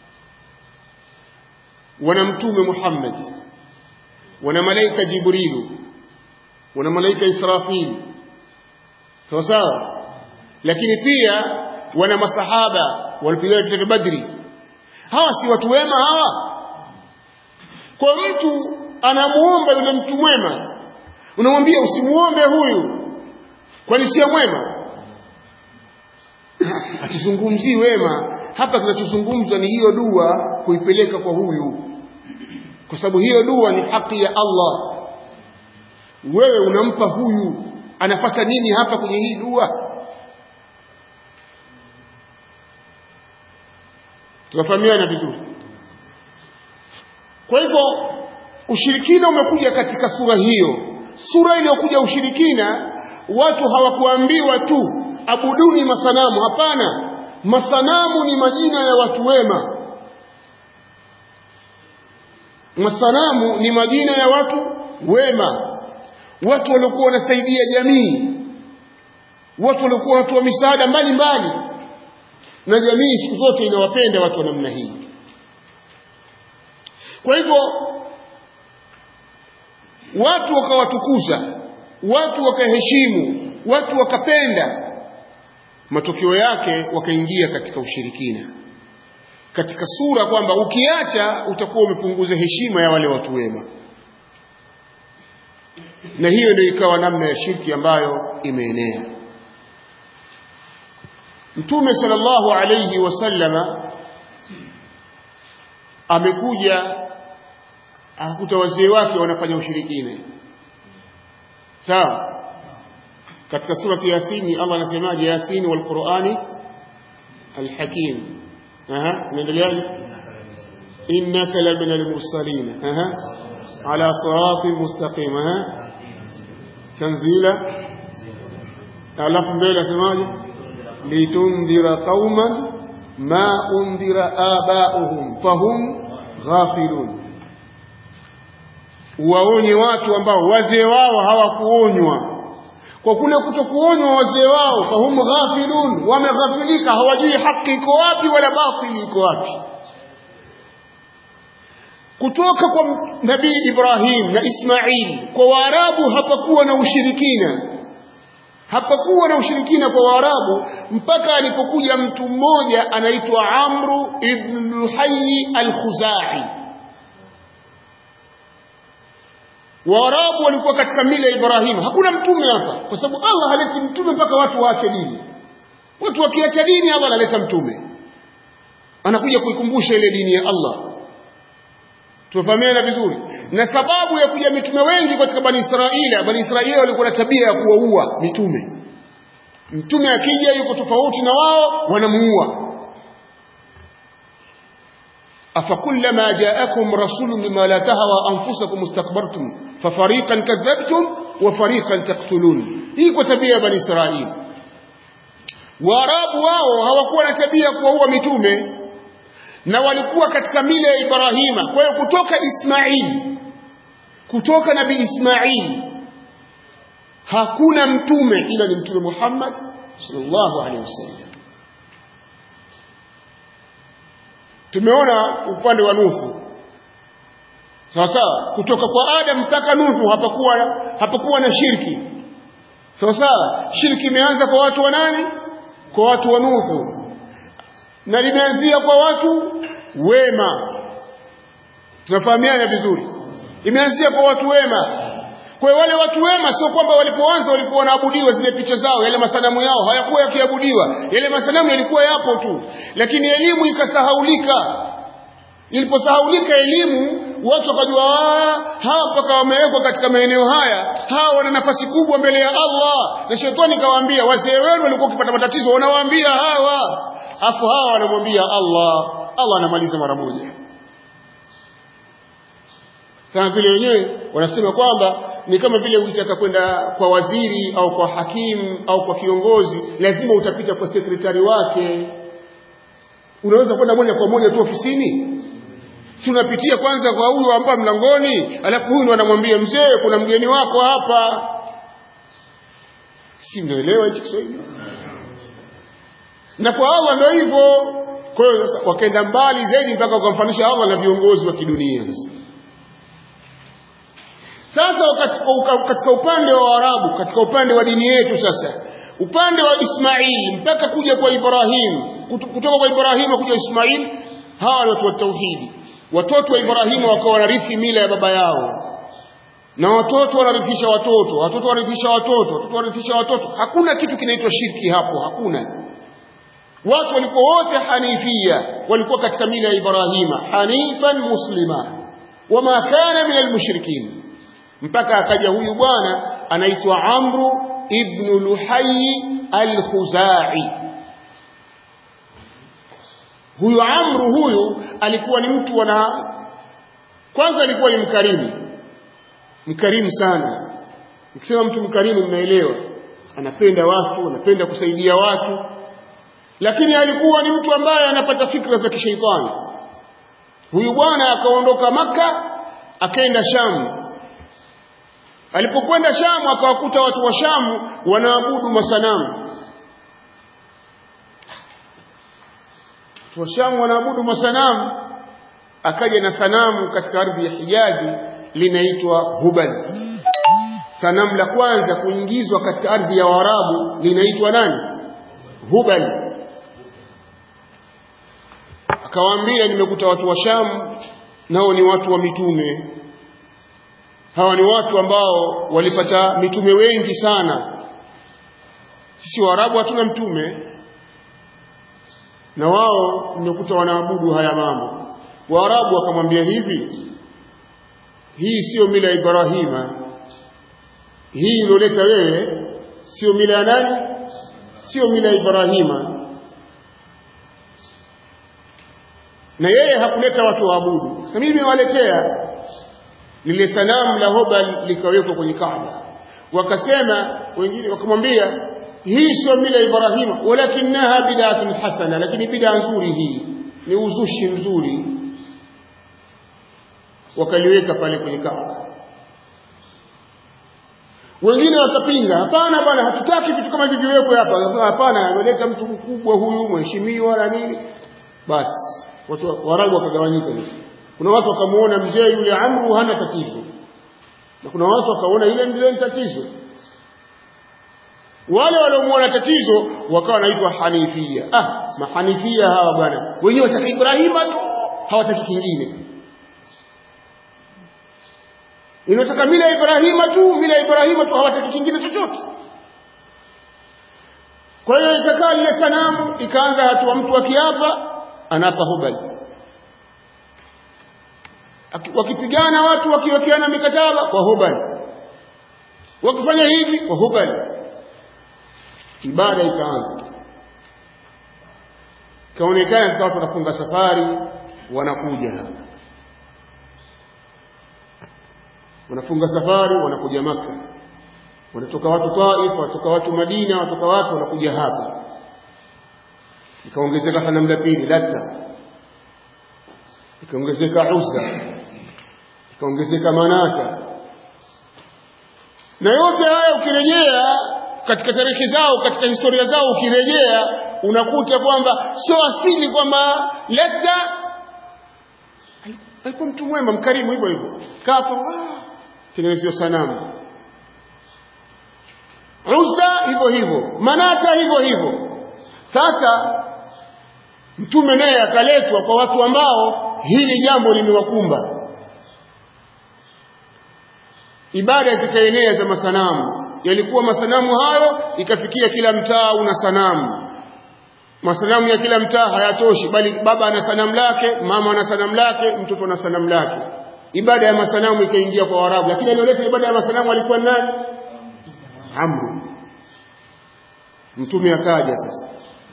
wana mtume muhammad wana malaika jibrilu wana malaika israfil sawa sawa lakini pia wana masahaba walipigana vita vya badri hawa si watu wema hawa kwa mtu anamuomba yule mtu mwema unamwambia usimuombe huyu kwani sio mwema hatuzungumzii wema hapa kinachozungumzwa ni hiyo dua kuipeleka kwa huyu kwa sababu hiyo dua ni haki ya Allah wewe unampa huyu anapata nini hapa kwenye hii dua tunafahamiana vizuri kwa hivyo ushirikina umekuja katika sura hiyo sura iliyokuja ushirikina watu hawakuambiwa tu abuduni masanamu hapana masanamu ni majina ya watu wema masanamu ni majina ya watu wema watu waliokuwa wanasaidia jamii watu waliokuwa wanatoa misaada mbalimbali na jamii siku zote inawapenda watu wa namna hii kwa hivyo watu wakawatukuza watu wakaheshimu watu wakapenda matokeo yake wakaingia katika ushirikina katika sura kwamba ukiacha utakuwa umepunguza heshima ya wale watu wema na hiyo ndio ikawa namna ya shirki ambayo imeenea mtume sallallahu alayhi wasallama amekuja akakuta wazee wake wanafanya ushirikina sawa katika surati yasini Allah anasemaje yasini wal qur'ani alhakim aha unaendeleaje innaka labina almursalin aha ala siratin mustaqim aha tanzila alafu mbele asemaje litundhira qauman ma undhira aba'uhum fahum ghafilun waonye watu ambao wazee wao hawakuonywa kwa kule kutokuonywa wazee wao fahum ghafilun wameghafilika hawajui haki iko wapi wala batili iko wapi kutoka kwa nabii Ibrahim na Ismail kwa Waarabu hapakuwa na ushirikina hapakuwa na ushirikina kwa Waarabu mpaka alipokuja mtu mmoja anaitwa Amru ibn Luhayy al-Khuzai Waarabu walikuwa katika mila ya Ibrahim hakuna mtume hapa kwa sababu Allah haleti mtume mpaka watu waache dini watu wakiacha dini Allah analeta mtume anakuja kuikumbusha ile dini ya Allah tufahamiana vizuri na sababu ya kuja mitume wengi katika bani Israeli bani Israeli walikuwa na tabia ya kuwaua mitume mtume akija yuko tofauti na wao wanamuua أفكلما جاءكم رسول بما لا تهوى أنفسكم استكبرتم ففريقا كذبتم وفريقا تقتلون hii kwa tabia ya bani israeli waarabu wao hawakuwa na tabia kuwaua mitume na walikuwa katika mila ya ibrahima kwa hiyo kutoka ismaili kutoka nabii ismaili hakuna mtume ila ni mtume muhammad sallallahu alaihi wasallam tumeona upande wa nuhu sawa sawa kutoka kwa adam mpaka nuhu hapakuwa hapakuwa na shirki sawa sawa shirki imeanza kwa watu wa nani kwa watu wa nuhu na limeanzia kwa watu wema tunafahamiana vizuri imeanzia kwa watu wema kwa hiyo wale watu wema sio kwamba walipoanza walikuwa wanaabudiwa zile picha zao yale masanamu yao hayakuwa yakiabudiwa yale masanamu yalikuwa yapo tu lakini elimu ikasahaulika iliposahaulika elimu watu wakajua hawa mpaka wamewekwa katika maeneo haya hawa wana nafasi kubwa mbele ya Allah na shetani kawaambia wazee wenu walikuwa wakipata matatizo wanawaambia hawa afu hawa wanamwambia Allah Allah anamaliza mara moja kama vile wenyewe wanasema kwamba ni kama vile ukitaka kwenda kwa waziri au kwa hakimu au kwa kiongozi lazima utapita kwa sekretari wake unaweza kwenda moja kwa moja tu ofisini si unapitia kwanza kwa huyu hapa mlangoni alafu huyu ndo anamwambia mzee kuna mgeni wako hapa si mnaelewa hichi Kiswahili na kwa Allah ndio hivyo kwa hiyo sasa wakaenda mbali zaidi mpaka wakamfanisha Allah na viongozi wa kidunia sasa sasa katika upande wa Waarabu katika upande wa dini yetu sasa upande wa Ismail mpaka kuja kwa Ibrahim kutoka kwa Ibrahim kuja Ismail hawa ni watu wa tauhidi watoto wa Ibrahimu wakawa wanarithi mila ya baba yao na watoto wanarithisha watoto watoto wanarithisha watoto watoto wanarithisha watoto hakuna kitu kinaitwa shirki hapo hakuna watu walikuwa wote hanifia walikuwa katika mila ya Ibrahima hanifan muslima wama kana min almushrikin mpaka akaja huyu bwana anaitwa Amru ibn Luhayy al-Khuzai huyu Amru huyu alikuwa ni mtu wana kwanza alikuwa ni mkarimu mkarimu sana nikisema mtu mkarimu mnaelewa anapenda watu anapenda kusaidia watu lakini alikuwa ni mtu ambaye anapata fikra za kishaitani huyu bwana akaondoka maka akaenda shamu alipokwenda shamu akawakuta watu wa shamu wanaabudu masanamu watu wa shamu wanaabudu masanamu akaja na sanamu katika ardhi ya hijazi linaitwa hubal sanamu la kwanza kuingizwa katika ardhi ya waarabu linaitwa nani hubal akawaambia nimekuta watu wa shamu nao ni watu wa mitume hawa ni watu ambao walipata mitume wengi sana sisi waarabu hatuna mtume na wao nimekuta wanaabudu haya mambo waarabu wakamwambia hivi hii sio mila ya ibrahima hii iloleta wewe sio mila ya nani sio mila ya ibrahima na yeye hakuleta watu waabudu sasa mimi nimewaletea lile sanamu la hobal likawekwa kwenye kaaba wakasema wengine wakamwambia hii sio mila ya ibrahima walakinaha bid'atun hasana lakini bid'a nzuri hii ni uzushi mzuri wakaliweka pale kwenye kaaba wengine wakapinga hapana bwana hatutaki vitu kama hivi viwekwe hapa hapana ameleta mtu mkubwa huyu mheshimiwa na nini basi watu warabu wakagawanyika sasa kuna watu wakamuona mzee yule amru hana tatizo na kuna watu wakaona yule mzee ni tatizo wale waliomuona tatizo wakawa wanaitwa hanifia ah mahanifia hawa bwana wenyewe wataka ibrahima tu hawataki kingine inataka mila ya ibrahima tu mila ya ibrahima tu hawataki kingine chochote kwa hiyo ikakaa lile sanamu ikaanza hatua mtu akiapa anapa hubali wakipigana watu wakiwekeana mikataba kwa hubali wakifanya hivi kwa hubali ibada ikaanza ikaonekana sasa watu wanafunga safari wanakuja hapa wanafunga safari wanakuja maka wanatoka watu Taif wanatoka watu Madina wanatoka watu wanakuja hapa ikaongezeka sanamu la pili Lata ikaongezeka Uzza ikaongezeka Manata na yote haya ukirejea katika tarehe zao katika historia zao ukirejea unakuta kwamba sio asili kwamba Lata alikuwa mtu mwema mkarimu hivyo hivyo kapo tengenezewa sanamu Uzza hivyo hivyo Manata hivyo hivyo sasa mtume naye akaletwa kwa watu ambao hili jambo limewakumba ibada zikaenea za masanamu yalikuwa masanamu hayo ikafikia kila mtaa una sanamu masanamu ya kila mtaa hayatoshi bali baba ana sanamu lake mama ana sanamu lake mtoto ana sanamu lake ibada ya masanamu ikaingia kwa Waarabu lakini aliyoleta ibada ya masanamu alikuwa nani Amru mtume akaja sasa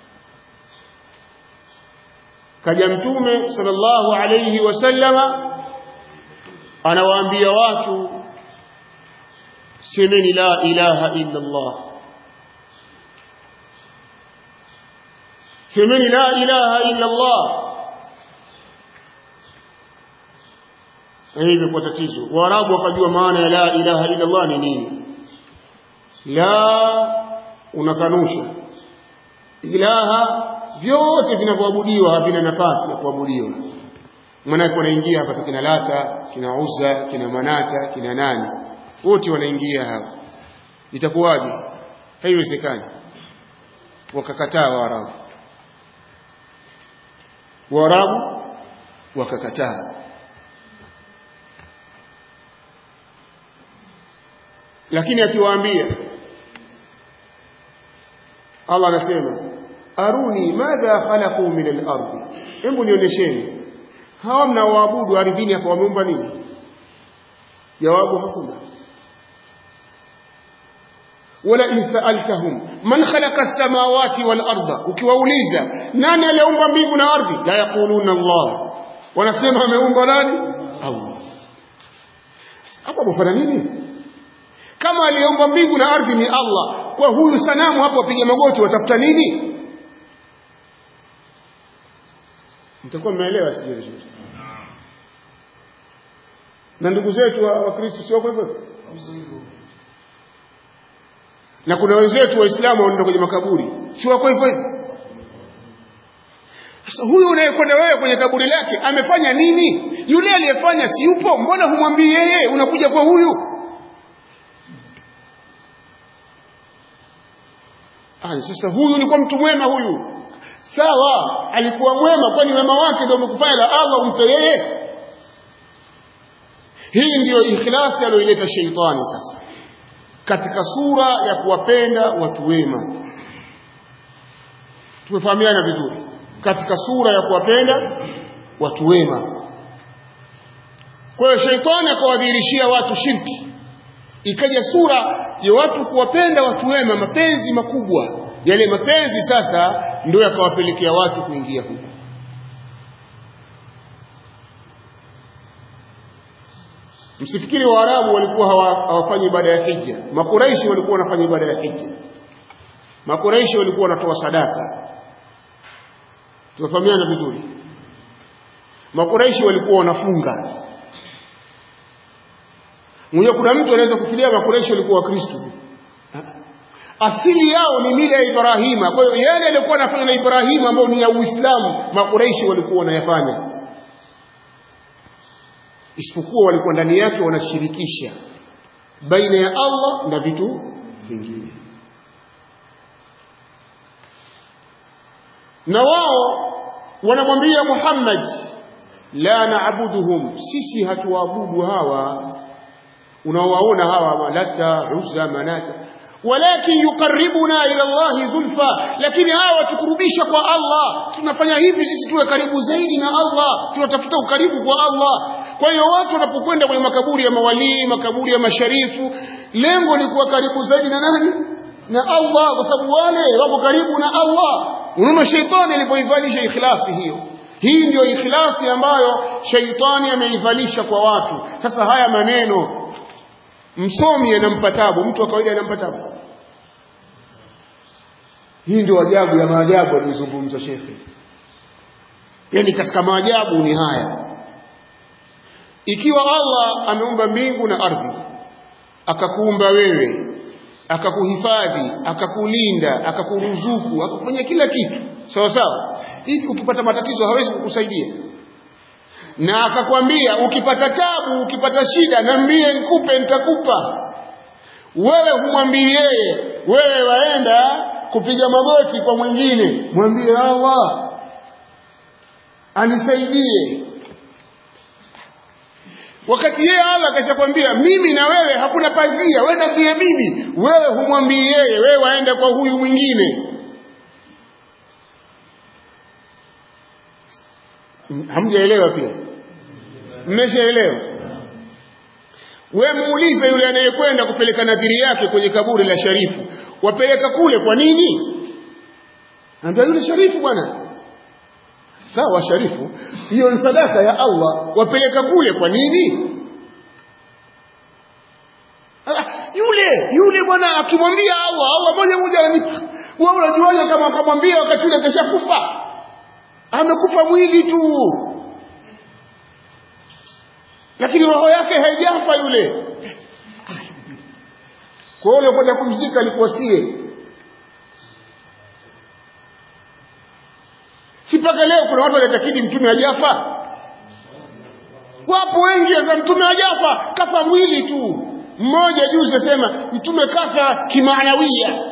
kaja mtume sallallahu alayhi wasallama anawaambia watu semeni la ilaha illa Allah semeni la ilaha illa Allah hivyo kwa tatizo waarabu wakajua maana ya la ilaha illa Allah ni nini la unakanusha ilaha vyote vinavyoabudiwa havina nafasi ya kuabudiwa maanake wanaingia hapa sasa kina lata kina uzza kina manata kina nani wote wanaingia hapa itakuwaje haiwezekani wakakataa waarabu waarabu wakakataa lakini akiwaambia Allah anasema aruni madha khalaqu min al-ardi hebu nionyesheni hawa mnaoabudu ardhini hapa wameumba nini jawabu hakuna wala in sa'altahum man khalaqa as-samawati wal arda ukiwauliza nani aliumba mbingu na ardhi la yaquluna Allah wanasema ameumba nani Allah hapo bofana nini kama aliyeumba mbingu na ardhi ni Allah kwa huyu sanamu hapo wapiga magoti watafuta nini mtakuwa mmeelewa sije vizuri na ndugu zetu wa Kristo sio hivyo na kuna wenzetu waislamu wanaenda kwenye makaburi si wako hivyo hivyo sasa huyu unayekwenda wewe kwenye kaburi lake amefanya nini yule aliyefanya si yupo mbona humwambii yeye unakuja kwa huyu Ah, sasa huyu ni kwa mtu mwema huyu sawa alikuwa mwema kwani wema wake ndio umekufanya la Allah umpe yeye hii ndiyo ikhlasi aliyoileta sheitani sasa katika sura ya kuwapenda watu wema tumefahamiana vizuri katika sura ya kuwapenda watu wema kwa hiyo sheitani akawadhihirishia watu shirki ikaja sura ya watu kuwapenda watu wema mapenzi makubwa yale mapenzi sasa ndio yakawapelekea watu kuingia huko msifikiri waarabu walikuwa hawafanyi ibada ya hija makuraishi walikuwa wanafanya ibada ya hija makuraishi walikuwa wanatoa sadaka tunafahamiana vizuri makuraishi walikuwa wanafunga mwenyewe kuna mtu anaweza kufikiria makuraishi walikuwa wakristo asili yao ni mila ya Ibrahima. Kwa hiyo yale yalikuwa yanafanya na Ibrahima ambayo ni ya Uislamu, makuraishi walikuwa wanayafanya, isipokuwa walikuwa ndani yake wanashirikisha baina ya Allah na vitu vingine, na wao wanamwambia Muhammad, la naabuduhum, sisi hatuwaabudu hawa unaowaona hawa Malata, Uzza, Manata walakin yuqarribuna ila Allah zulfa, lakini hawa watukurubisha kwa Allah. Tunafanya hivi sisi tuwe karibu zaidi na Allah, tunatafuta ukaribu kwa Allah. Kwa hiyo watu wanapokwenda kwenye makaburi ya mawalii, makaburi ya masharifu, lengo ni kuwa karibu zaidi na nani? Na Allah, kwa sababu wale wako karibu na Allah. Unaona sheitani alipoivalisha ikhlasi hiyo. Hii ndio ikhlasi ambayo sheitani ameivalisha kwa watu. Sasa haya maneno msomi anampa tabu mtu wa kawaida anampa tabu hii ndio ajabu ya maajabu aliyozungumza shekhe yani katika maajabu ni haya ikiwa Allah ameumba mbingu na ardhi akakuumba wewe akakuhifadhi akakulinda akakuruzuku akakufanyia kila kitu sawa sawa hivi ukipata matatizo hawezi kukusaidia na akakwambia ukipata tabu ukipata shida niambie nikupe nitakupa wewe humwambii yeye wewe waenda kupiga magoti kwa mwingine mwambie Allah anisaidie wakati yeye Allah akashakwambia mimi na wewe hakuna pazia wewe niambie mimi wewe humwambii yeye wewe waenda kwa huyu mwingine hamjaelewa pia mmeshaelewa we muulize yule anayekwenda kupeleka nadhiri yake kwenye kaburi la sharifu wapeleka kule kwa nini ambia yule sharifu bwana sawa sharifu hiyo ni sadaka ya Allah wapeleka kule kwa nini ah, yule yule bwana akimwambia Allah Allah moja moja ananipa wewe unajuaje kama akamwambia wakati yule keshakufa amekufa mwili tu lakini roho yake haijafa yule kwa hiyo kwenda kumzika alikuwa sie si mpaka leo kuna watu wanatakidi mtume hajafa wapo wengi za mtume hajafa kafa mwili tu mmoja juzi asema mtume kafa kimaanawia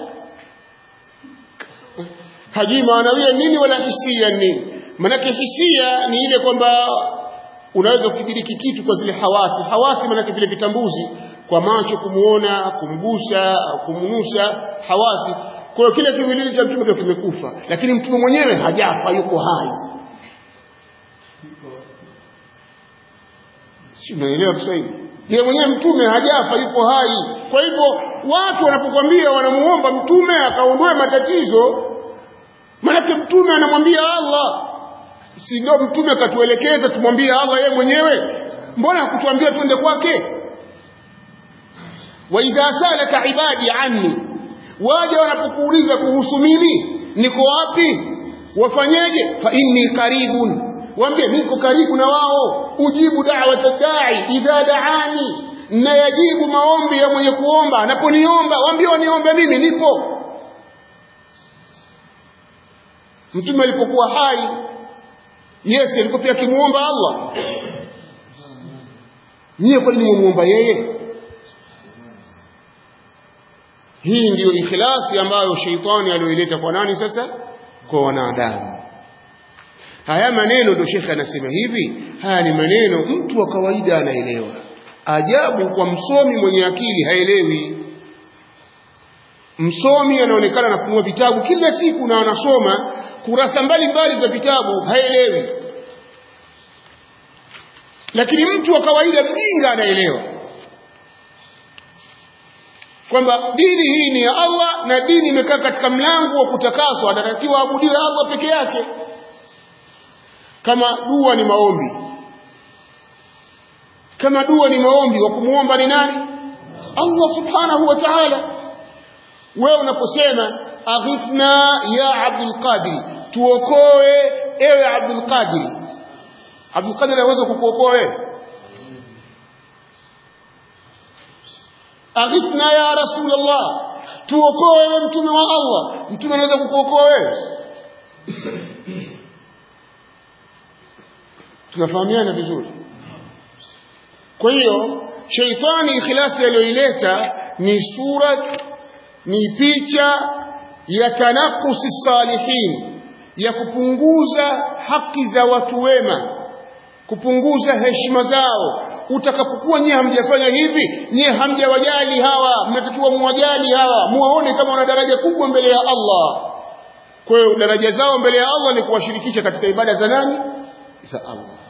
hajui maanawia nini wala hisia nini manake hisia ni ile kwamba unaweza kukidiriki kitu kwa zile hawasi hawasi manake vile vitambuzi kwa macho kumuona kumgusa kumnusa hawasi kwa hiyo kile kiwiliwili cha mtume kimekufa lakini mtume mwenyewe hajafa yuko hai si unaelewa Kiswahili yeye mwenyewe mtume hajafa yuko hai kwa hivyo watu wanapokuambia wanamuomba mtume akaondoe matatizo manake mtume anamwambia Allah si ndio mtume akatuelekeza tumwambie Allah yeye mwenyewe mbona hakutuambia twende kwake wa idha salaka ibadi anni waja wanapokuuliza kuhusu mimi niko wapi wafanyeje fa inni qaribun waambie niko karibu na wao ujibu da'wata da'i idha da'ani na yajibu maombi ya mwenye kuomba anaponiomba waambie waniombe mimi nipo mtume alipokuwa hai Yes alikuwa pia akimuomba Allah Nyie kwa nini muomba yeye Hii ndiyo ikhlasi ambayo sheitani aliyoileta kwa nani sasa kwa wanadamu Haya maneno ndio shekhe anasema hivi haya ni maneno mtu wa kawaida anaelewa ajabu kwa msomi mwenye akili haelewi msomi anaonekana anafunua vitabu kila siku na anasoma kurasa mbalimbali za vitabu haelewi lakini mtu wa kawaida mjinga anaelewa kwamba dini hii ni ya Allah na dini imekaa katika mlango wa kutakaswa anatakiwa abudiwe Allah peke yake kama dua ni maombi kama dua ni maombi wa kumuomba ni nani Allah subhanahu wa ta'ala wewe unaposema aghithna ya Abdul Qadir tuokoe ewe Abdul Qadir Abdul Qadir anaweza kukuokoa wewe aghithna ya Rasulullah tuokoe ewe mtume wa Allah mtume anaweza kukuokoa wewe tunafahamiana vizuri kwa hiyo sheitani ikhlasi aliyoileta ni surat ni picha ya tanakusi salihin ya kupunguza haki za watu wema kupunguza heshima zao utakapokuwa nyie hamjafanya hivi nyie hamjawajali hawa mnatakiwa muwajali hawa muwaone kama wana daraja kubwa mbele ya Allah kwa hiyo daraja zao mbele ya Allah ni kuwashirikisha katika ibada za nani za Allah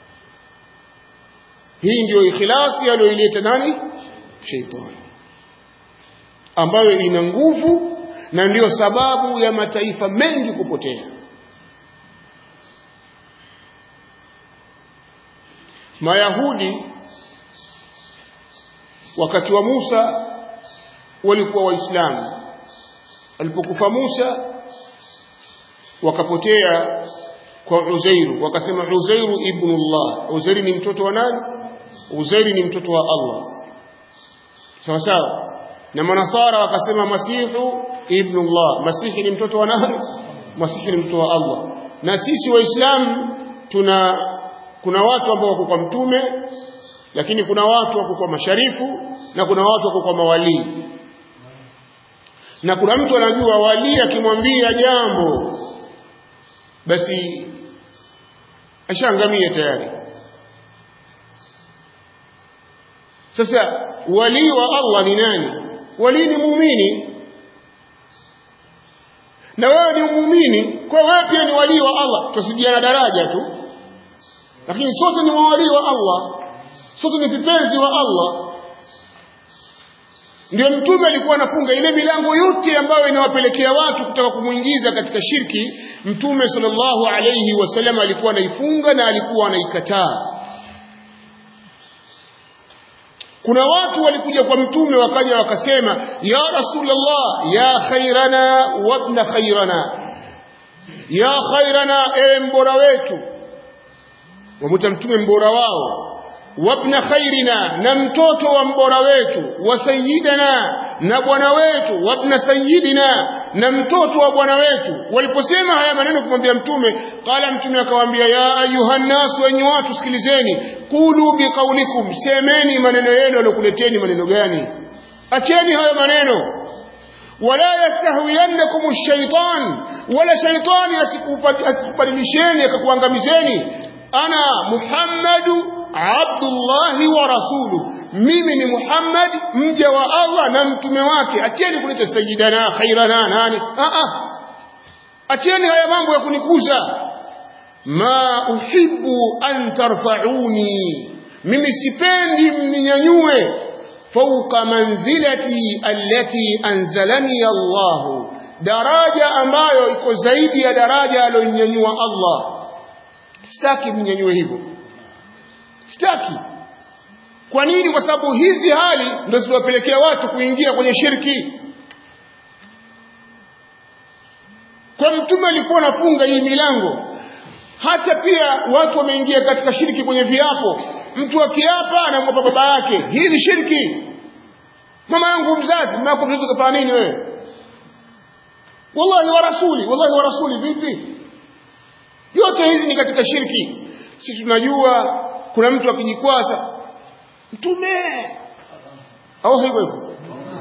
hii ndiyo ikhlasi aliyoileta nani sheitani ambayo ina nguvu na ndiyo sababu ya mataifa mengi kupotea Mayahudi wakati wa Musa walikuwa waislamu alipokufa Musa wakapotea kwa Uzairu wakasema Uzairu ibnullah Uzairu ni mtoto wa nani Uzairu ni mtoto wa Allah sawa sawa na manasara wakasema Masihu ibnullah Masihi ni mtoto wa nani Masihi ni mtoto wa Allah na sisi waislamu tuna kuna watu ambao wako kwa mtume lakini kuna watu wako kwa masharifu na kuna watu wako kwa mawalii na kuna mtu anajua wali akimwambia jambo basi ashaangamia tayari sasa wali wa Allah ni nani wali ni muumini na wewe ni muumini kwa wewe pia ni wali wa Allah tusijiana daraja tu lakini sote ni wali wa Allah sote ni vipenzi wa Allah ndio mtume alikuwa anafunga ile milango yote ambayo inawapelekea watu kutaka kumuingiza katika shirki mtume sallallahu alayhi wasallam alikuwa anaifunga na alikuwa anaikataa kuna watu walikuja kwa mtume wakaja wakasema ya rasulullah ya khairana wabna khairana ya khairana ewe mbora wetu wamuta mtume mbora wao wabna khairina na mtoto wa mbora wetu wa sayyidina na bwana wetu wabna sayyidina na mtoto wa bwana wetu waliposema haya maneno kumwambia mtume qala mtume akawaambia ya ayuhan nas wenye watu sikilizeni qulu biqaulikum semeni maneno yenu yalokuleteni maneno gani acheni hayo maneno wala yastahwiyannakum ash-shaytan wala shaytani asikubadilisheni akakuangamizeni ana muhammadu abdullahi wa rasulu mimi ni muhammad mja wa allah na mtume wake acheni kuleta sayidana khairana nani acheni haya mambo ya kunikuza ma uhibbu an tarfauni mimi sipendi mninyanyue fauqa manzilati allati anzalani allah daraja ambayo iko zaidi ya daraja aliyonyanyua allah sitaki mnyanyue hivyo sitaki kwa nini kwa sababu hizi hali ndio zinawapelekea watu kuingia kwenye shirki kwa mtume alikuwa anafunga hii milango hata pia watu wameingia katika shirki kwenye viapo mtu akiapa anamwapa baba yake hii ni shirki mama yangu mzazi mama yako mzazi kafanya nini wewe wallahi wa rasuli wallahi wa rasuli vipi yote hizi ni katika shirki si tunajua kuna mtu akijikwaza mtume au hivyo hivyo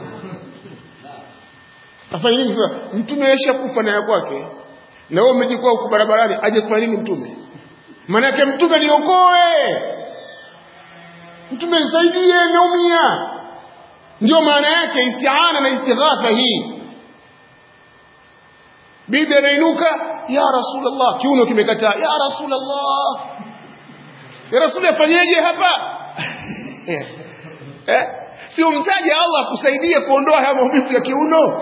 afanye nini sasa mtume aisha kufa na ya kwake na wewe umejikwaa huko barabarani aje kwa nini mtume maana yake mtume niokoe mtume nisaidie naumia ndio maana yake isti'ana na istighatha hii bibi anainuka ya rasulullah kiuno kimekataa ya rasulullah ya rasuli afanyeje hapa eh si umtaje Allah akusaidie kuondoa haya maumivu ya kiuno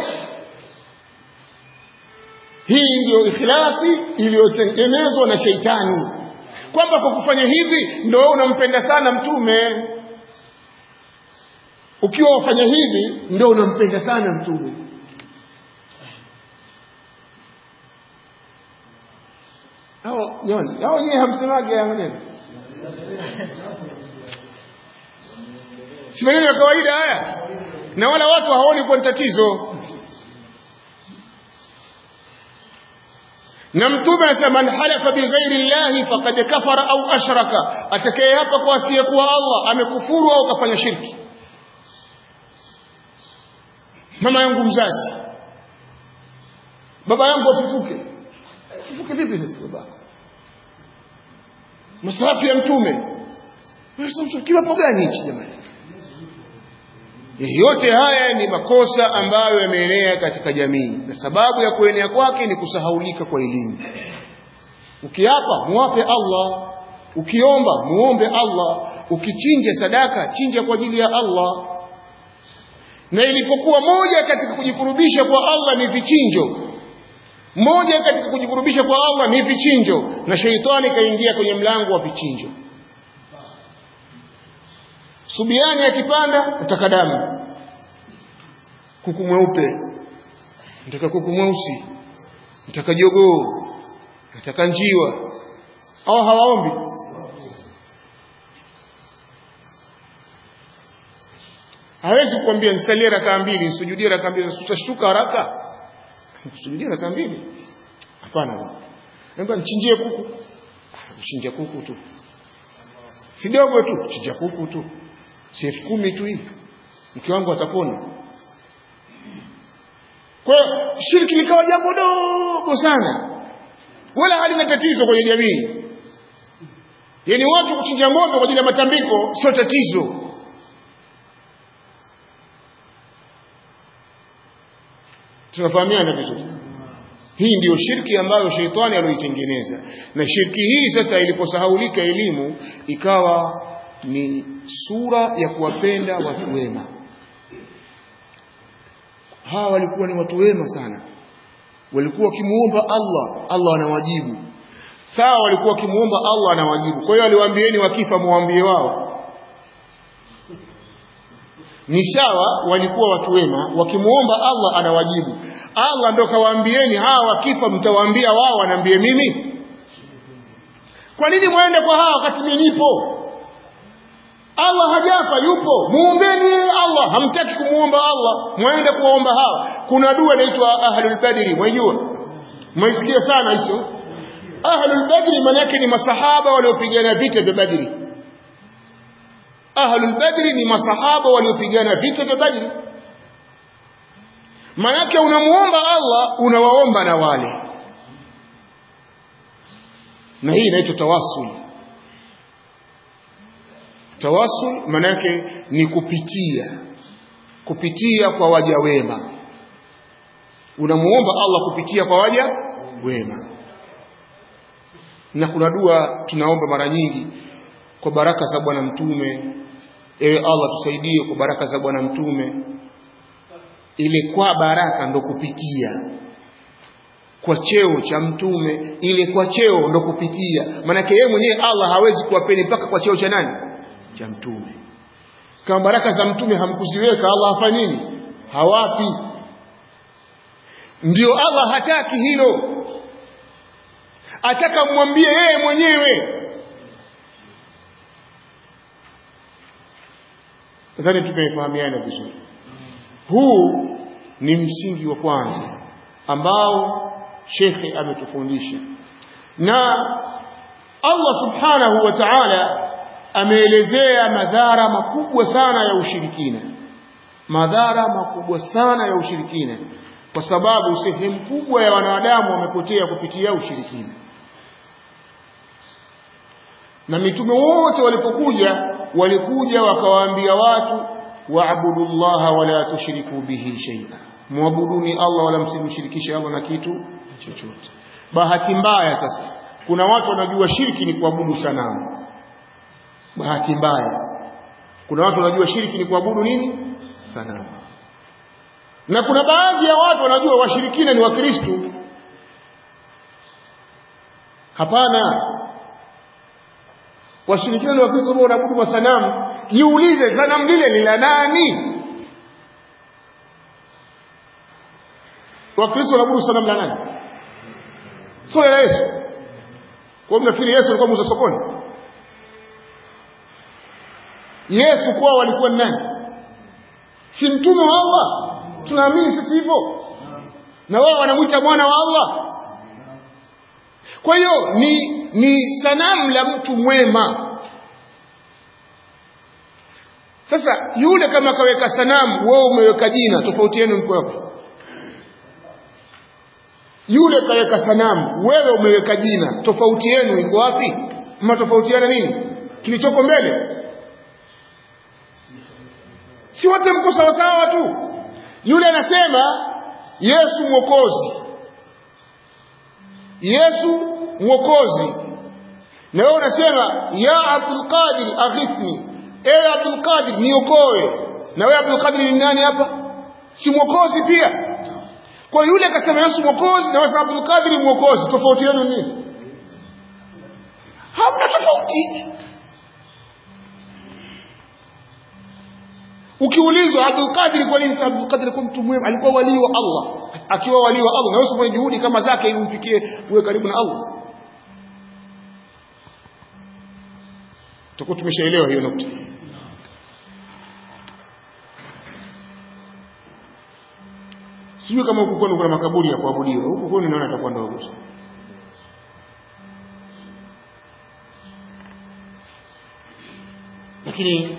hii ndio ikhlasi iliyotengenezwa na sheitani kwamba kwa kufanya hivi ndio wewe unampenda sana mtume ukiwa ufanya hivi ndio unampenda sana mtume hao jamani hao nyewe hamsemagi haya maneno si maneno ya kawaida haya na wala watu hawaoni kuwa ni tatizo na mtume anasema man halafa bighairi llahi faqad kafara au ashraka atakaye hapa kwa asiyekuwa Allah amekufuru au kafanya shirki mama yangu mzazi baba yangu afufuke afufuke vipi sasa baba masahafu ya mtume kiwapo gani hichi jamani yote haya ni makosa ambayo yameenea katika jamii na sababu ya kuenea kwake ni kusahaulika kwa elimu ukiapa muape Allah ukiomba muombe Allah ukichinja sadaka chinja kwa ajili ya Allah na ilipokuwa moja katika kujikurubisha kwa Allah ni vichinjo moja katika kujikurubisha kwa Allah ni vichinjo na sheitani kaingia kwenye mlango wa vichinjo subiani akipanda nataka damu kuku mweupe nataka kuku mweusi nataka jogoo nataka njiwa au hawaombi hawezi kukwambia nisalie raka mbili nisujudie raka mbili utashtuka haraka kusujudie raka mbili hapana naomba nichinjie kuku kuchinja kuku tu si dogo tu chinja kuku tu si elfu kumi tu hii mke wangu atapona kwa hiyo shirki likawa jambo dogo sana wala halina tatizo kwenye jamii yaani watu kuchinja ng'ombe kwa ajili ya matambiko sio tatizo tunafahamiana vizuri hii ndiyo shirki ambayo sheitani aloitengeneza na shirki hii sasa iliposahaulika elimu ikawa ni sura ya kuwapenda watu wema hawa walikuwa ni watu wema sana walikuwa wakimuomba Allah Allah anawajibu sawa walikuwa wakimuomba Allah anawajibu kwa hiyo aliwaambieni wakifa muambie wao ni sawa walikuwa watu wema wakimuomba Allah anawajibu Allah ndo kawaambieni hawa wakifa mtawaambia wao wanaambie mimi kwa nini mwende kwa hawa wakati mimi nipo Allah hajafa yupo muombeni Allah hamtaki kumuomba Allah mwende kuwaomba hawa kuna dua inaitwa ahlul badri mwajua mwaisikia sana hizo ahlul badri maana yake ni masahaba waliopigana vita vya badri ahlul badri ni masahaba waliopigana vita vya badri manake unamuomba Allah unawaomba na wale na hii inaitwa tawassul tawassul manake ni kupitia kupitia kwa waja wema unamuomba Allah kupitia kwa waja wema na kuna dua tunaomba mara nyingi kwa baraka za bwana mtume ewe Allah tusaidie kwa baraka za bwana mtume ile kwa baraka ndo kupitia kwa cheo cha mtume ile kwa cheo ndo kupitia maanake yeye mwenyewe Allah hawezi kuwapeni mpaka kwa cheo cha nani cha mtume kama baraka za mtume hamkuziweka Allah afanye nini hawapi ndio Allah hataki hilo ataka mwambie yeye mwenyewe nadhani tumefahamiana vizuri huu ni msingi wa kwanza ambao shekhe ametufundisha na Allah subhanahu wa ta'ala ameelezea madhara makubwa sana ya ushirikina madhara makubwa sana ya ushirikina kwa sababu sehemu kubwa ya wanadamu wamepotea kupitia ushirikina na mitume wote walipokuja walikuja wakawaambia watu waabudu llaha wala tushriku bihi shay'a muabuduni Allah wala msimshirikishe Allah na kitu chochote bahati mbaya sasa kuna watu wanajua shirki ni kuabudu sanamu bahati mbaya kuna watu wanajua shirki ni kuabudu nini sanamu na kuna baadhi ya watu wanajua washirikina ni wakristo hapana washirikina ni wakristo ambao wanaabudu masanamu jiulize sanamu lile ni la nani wakristo wanaabudu sanamu la nani sio la yesu kwa mnafikiri yesu alikuwa muuza sokoni yesu kwao walikuwa ni nani si mtume wa allah tunaamini sisi hivyo na wao wanamwita mwana wa allah kwa hiyo ni ni sanamu la mtu mwema sasa yule kama kaweka sanamu wewe umeweka jina tofauti yenu mko hapo yule kaweka sanamu wewe umeweka jina tofauti yenu iko wapi mnatofautiana nini kilichoko mbele si wote mko sawasawa tu yule anasema yesu mwokozi yesu mwokozi na wewe unasema ya abdul qadir aghithni ewe abdul qadir niokoe na wewe abdul qadir ni nani hapa si mwokozi pia kwa yule akasema yesu mwokozi na wewe abdul qadir mwokozi tofauti yenu nini hamna tofauti ukiulizwa Abdul Qadir kwa nini Abdul Qadir kwa mtu mwema alikuwa wali wa Allah akiwa wali wa Allah na wewe ufanye juhudi kama zake ili umfikie uwe karibu na Allah tutakuwa tumeshaelewa hiyo nukta sijui kama huku kwenu kuna makaburi ya kuabudiwa huku kwenu naona itakuwa ndogo lakini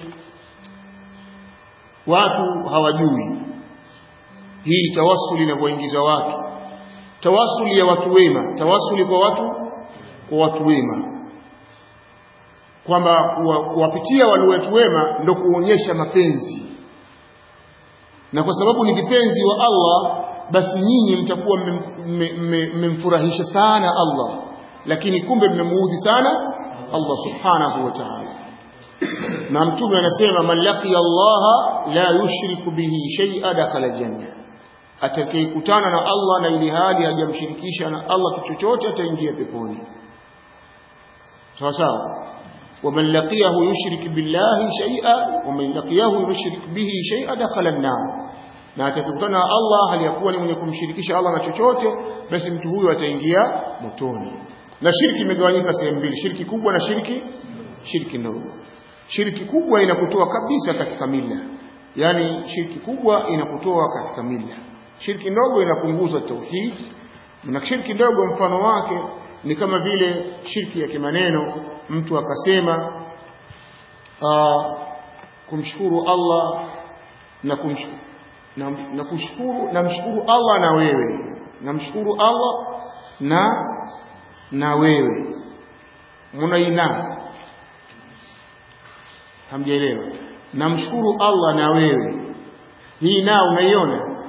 watu hawajui hii tawasuli inavyoingiza watu tawasuli ya watu wema tawasuli kwa watu kwa watu wema kwamba kuwapitia wale watu wema ndio kuonyesha mapenzi na kwa sababu ni vipenzi wa Allah basi nyinyi mtakuwa mmemfurahisha sana Allah lakini kumbe mmemuudhi sana Allah subhanahu wa ta'ala na mtume anasema man laqiya Allah la yushriku bihi shay'a dakhala janna atakayekutana na Allah na ili hali hajamshirikisha na Allah chochote ataingia peponi sawa sawa ومن لقيه يشرك بالله شيئا ومن لقيه يشرك به شيئا دخل النار na atakutana na Allah hali yakuwa ni mwenye kumshirikisha Allah na chochote basi mtu huyo ataingia motoni na shirki imegawanyika sehemu mbili shirki kubwa na shirki shirki ndogo shirki kubwa inakutoa kabisa katika mila yani shirki kubwa inakutoa katika mila shirki ndogo inapunguza tauhid na shirki ndogo mfano wake ni kama vile shirki ya kimaneno mtu akasema aa, kumshukuru Allah na kumshukuru na, na kushukuru namshukuru Allah na wewe namshukuru Allah na na wewe munaina hamjaelewa namshukuru Allah na wewe hii na unaiona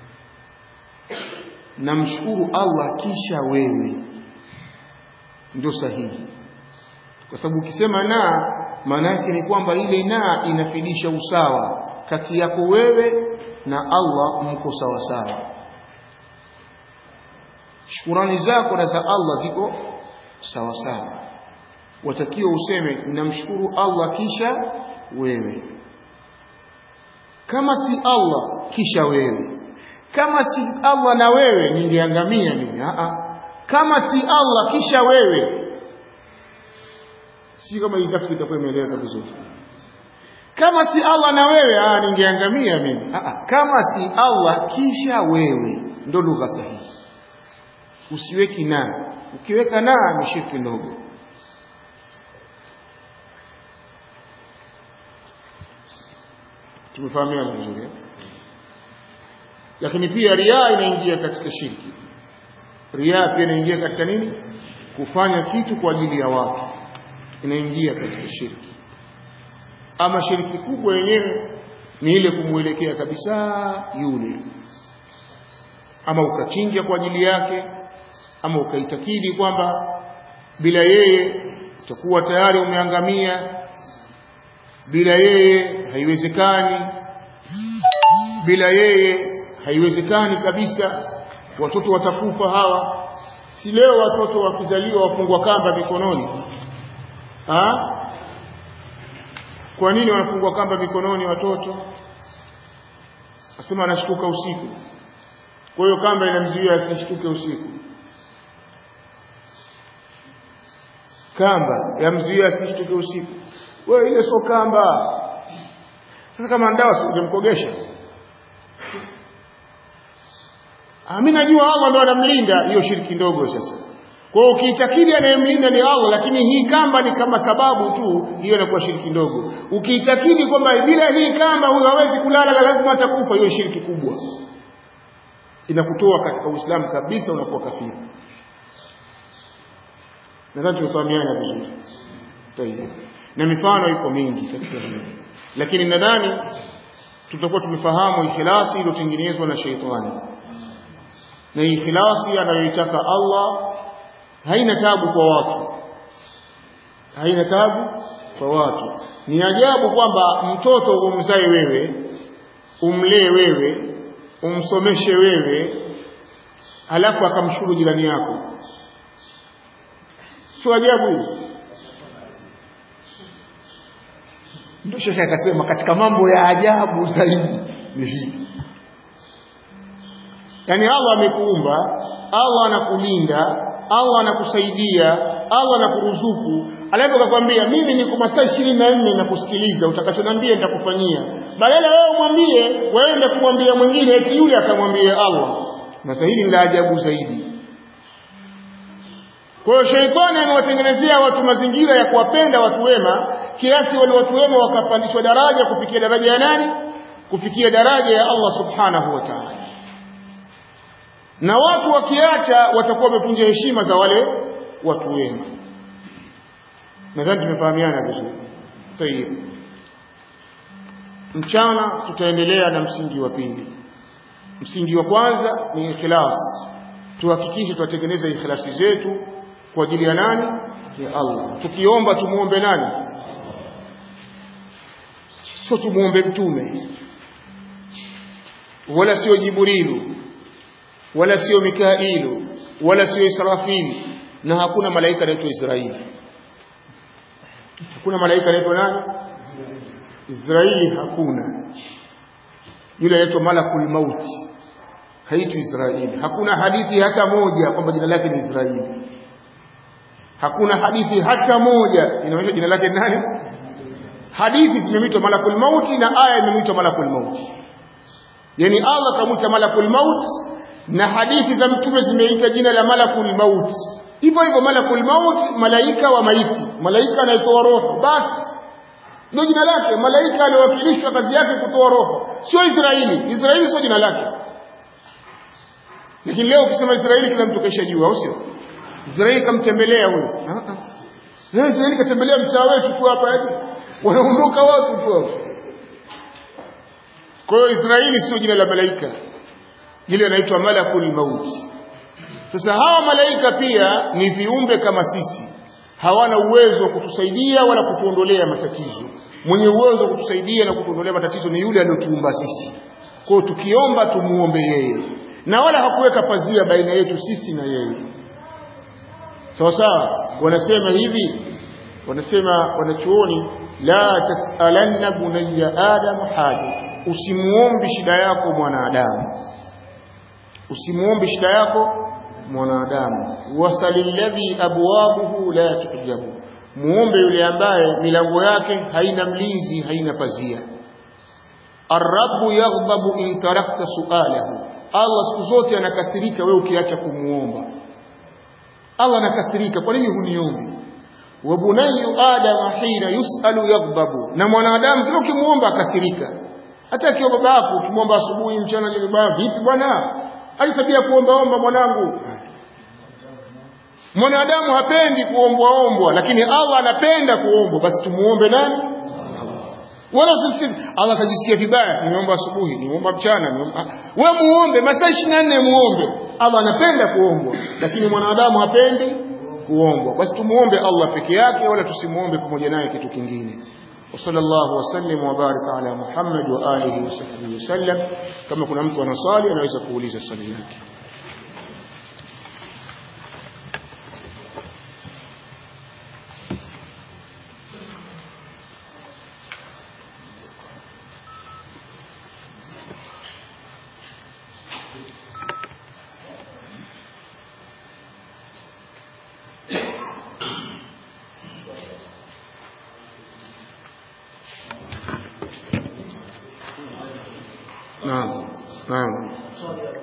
namshukuru Allah kisha wewe ndio sahihi kwa sababu ukisema na maana yake ni kwamba ile na inafidisha usawa kati yako wewe na Allah mko sawa sawa shukurani zako na za Allah ziko sawa sawa watakiwa useme namshukuru Allah kisha wewe kama si Allah kisha wewe kama si Allah na wewe ningeangamia mimi a kama si Allah kisha wewe si kama hii tafsiri itakuwa imeeleweka vizuri kama si Allah na wewe ah ningeangamia mimi ah kama si Allah kisha wewe ndo lugha sahihi usiweki na ukiweka na ni shirki ndogo tumefahamiana vizuri lakini pia riaa inaingia katika shirki riaa pia inaingia katika nini kufanya kitu kwa ajili ya watu inaingia katika shirki ama shiriki kubwa yenyewe ni ile kumwelekea kabisa yule ama ukachinja kwa ajili yake ama ukaitakidi kwamba bila yeye utakuwa tayari umeangamia bila yeye haiwezekani bila yeye haiwezekani kabisa watoto watakufa hawa si leo watoto wakizaliwa wafungwa kamba mikononi ha? kwa nini wanafungwa kamba mikononi watoto asema anashtuka usiku kwa hiyo kamba inamzuia asishtuke usiku kamba yamzuia asishtuke usiku wewe ile sio kamba sasa kama ndawa si ungemkogesha mimi najua Allah ndo anamlinda hiyo shiriki ndogo sasa kwa hiyo ukiitakidi anayemlinda ni Allah lakini hii kamba ni kama sababu tu hiyo inakuwa shiriki ndogo ukiitakidi kwamba bila hii kamba huyo hawezi kulala na lazima atakufa hiyo shiriki kubwa inakutoa katika Uislamu kabisa unakuwa kafiri nadhani tumefahamiana vizuri tayeb na mifano iko mingi katika hili lakini nadhani tutakuwa tumefahamu ikhlasi iliyotengenezwa na sheitani na ikhlasi anayoitaka Allah haina tabu kwa watu haina tabu kwa watu ni ajabu kwamba mtoto umzae wewe umlee wewe umsomeshe wewe halafu akamshukuru jirani yako sio ajabu hii ndio shekhe akasema katika mambo ya ajabu zaidi ni hili yaani Allah amekuumba Allah anakulinda Allah anakusaidia Allah anakuruzuku alafu akakwambia mimi niko masaa ishirini na nne nakusikiliza utakachoniambia nitakufanyia badala wewe umwambie waende kumwambia mwingine eti yule akamwambia Allah na sasa hili la ajabu zaidi kwa hiyo sheitani amewatengenezea watu mazingira ya kuwapenda watu wema kiasi wale watu wema wakapandishwa daraja kufikia daraja ya nani kufikia daraja ya Allah subhanahu wa ta'ala na watu wakiacha watakuwa wamevunja heshima za wale watu wema nadhani tumefahamiana vizuri tayib mchana tutaendelea na msingi wa pili msingi wa kwanza ni ikhlas tuhakikishe tuwatengeneza ikhlasi zetu kwa ajili ya nani ya Allah tukiomba tumuombe nani sio tumuombe mtume wala sio jibrilu wala sio mikailu wala sio israfili na hakuna malaika anaitwa israeli hakuna malaika anaitwa nani israeli hakuna yule anaitwa malakul mauti haitwi israeli hakuna hadithi hata moja kwamba jina lake ni israeli hakuna hadithi hata moja inaonyesha jina lake nani hadithi zimeitwa malakul mauti na aya imeitwa malakul mauti yani Allah kamuita malakul maut na hadithi za mtume zimeita jina la malakul maut hivyo hivyo malakul maut malaika wa maiti malaika anaitoa roho basi ndio jina lake malaika aliwakilishwa kazi yake kutoa roho sio Israeli Israeli sio jina lake lakini leo ukisema Israeli kila mtu kaisha jua au sio Israeli kamtembelea huyo ah ah Israeli katembelea mtaa wetu tu hapa hivi wanaondoka watu tu hapo kwa hiyo Israeli sio jina la malaika ile inaitwa malakul maut sasa hawa malaika pia ni viumbe kama sisi hawana uwezo wa kutusaidia wala kutuondolea matatizo mwenye uwezo wa kutusaidia na kutuondolea matatizo ni yule aliyotuumba sisi kwa hiyo tukiomba tumuombe yeye na wala hakuweka pazia baina yetu sisi na yeye sawa sawa wanasema hivi wanasema wanachuoni la tasalanna bunayya adam haja usimuombi shida yako mwanadamu usimuombi shida yako mwanadamu wasalilladhi abwabuhu la tujabu muombe yule ambaye milango yake haina mlinzi haina pazia arrabu yaghdabu in tarakta sualahu Allah siku zote anakasirika wewe ukiacha kumuomba Allah anakasirika kwa nini huniombi wa bunayyu adama hina yusalu yaghdabu na mwanadamu kila ukimuomba akasirika hata akiwa baba yako ukimwomba asubuhi mchana jioni bwana vipi bwana hadi tabia kuomba omba mwanangu mwanadamu hapendi kuombwa ombwa lakini Allah anapenda kuombwa basi tumuombe nani wala usimsikize Allah akajisikia vibaya nimeomba asubuhi nimeomba mchana nimeomba wewe muombe masaa 24 muombe Allah anapenda kuombwa lakini mwanadamu hapendi kuombwa basi tumuombe Allah peke yake wala tusimuombe pamoja naye kitu kingine وصلى الله وسلم وبارك على محمد وآله وصحبه وسلم كما كنا mtu anasali anaweza kuuliza swali lake نعم نعم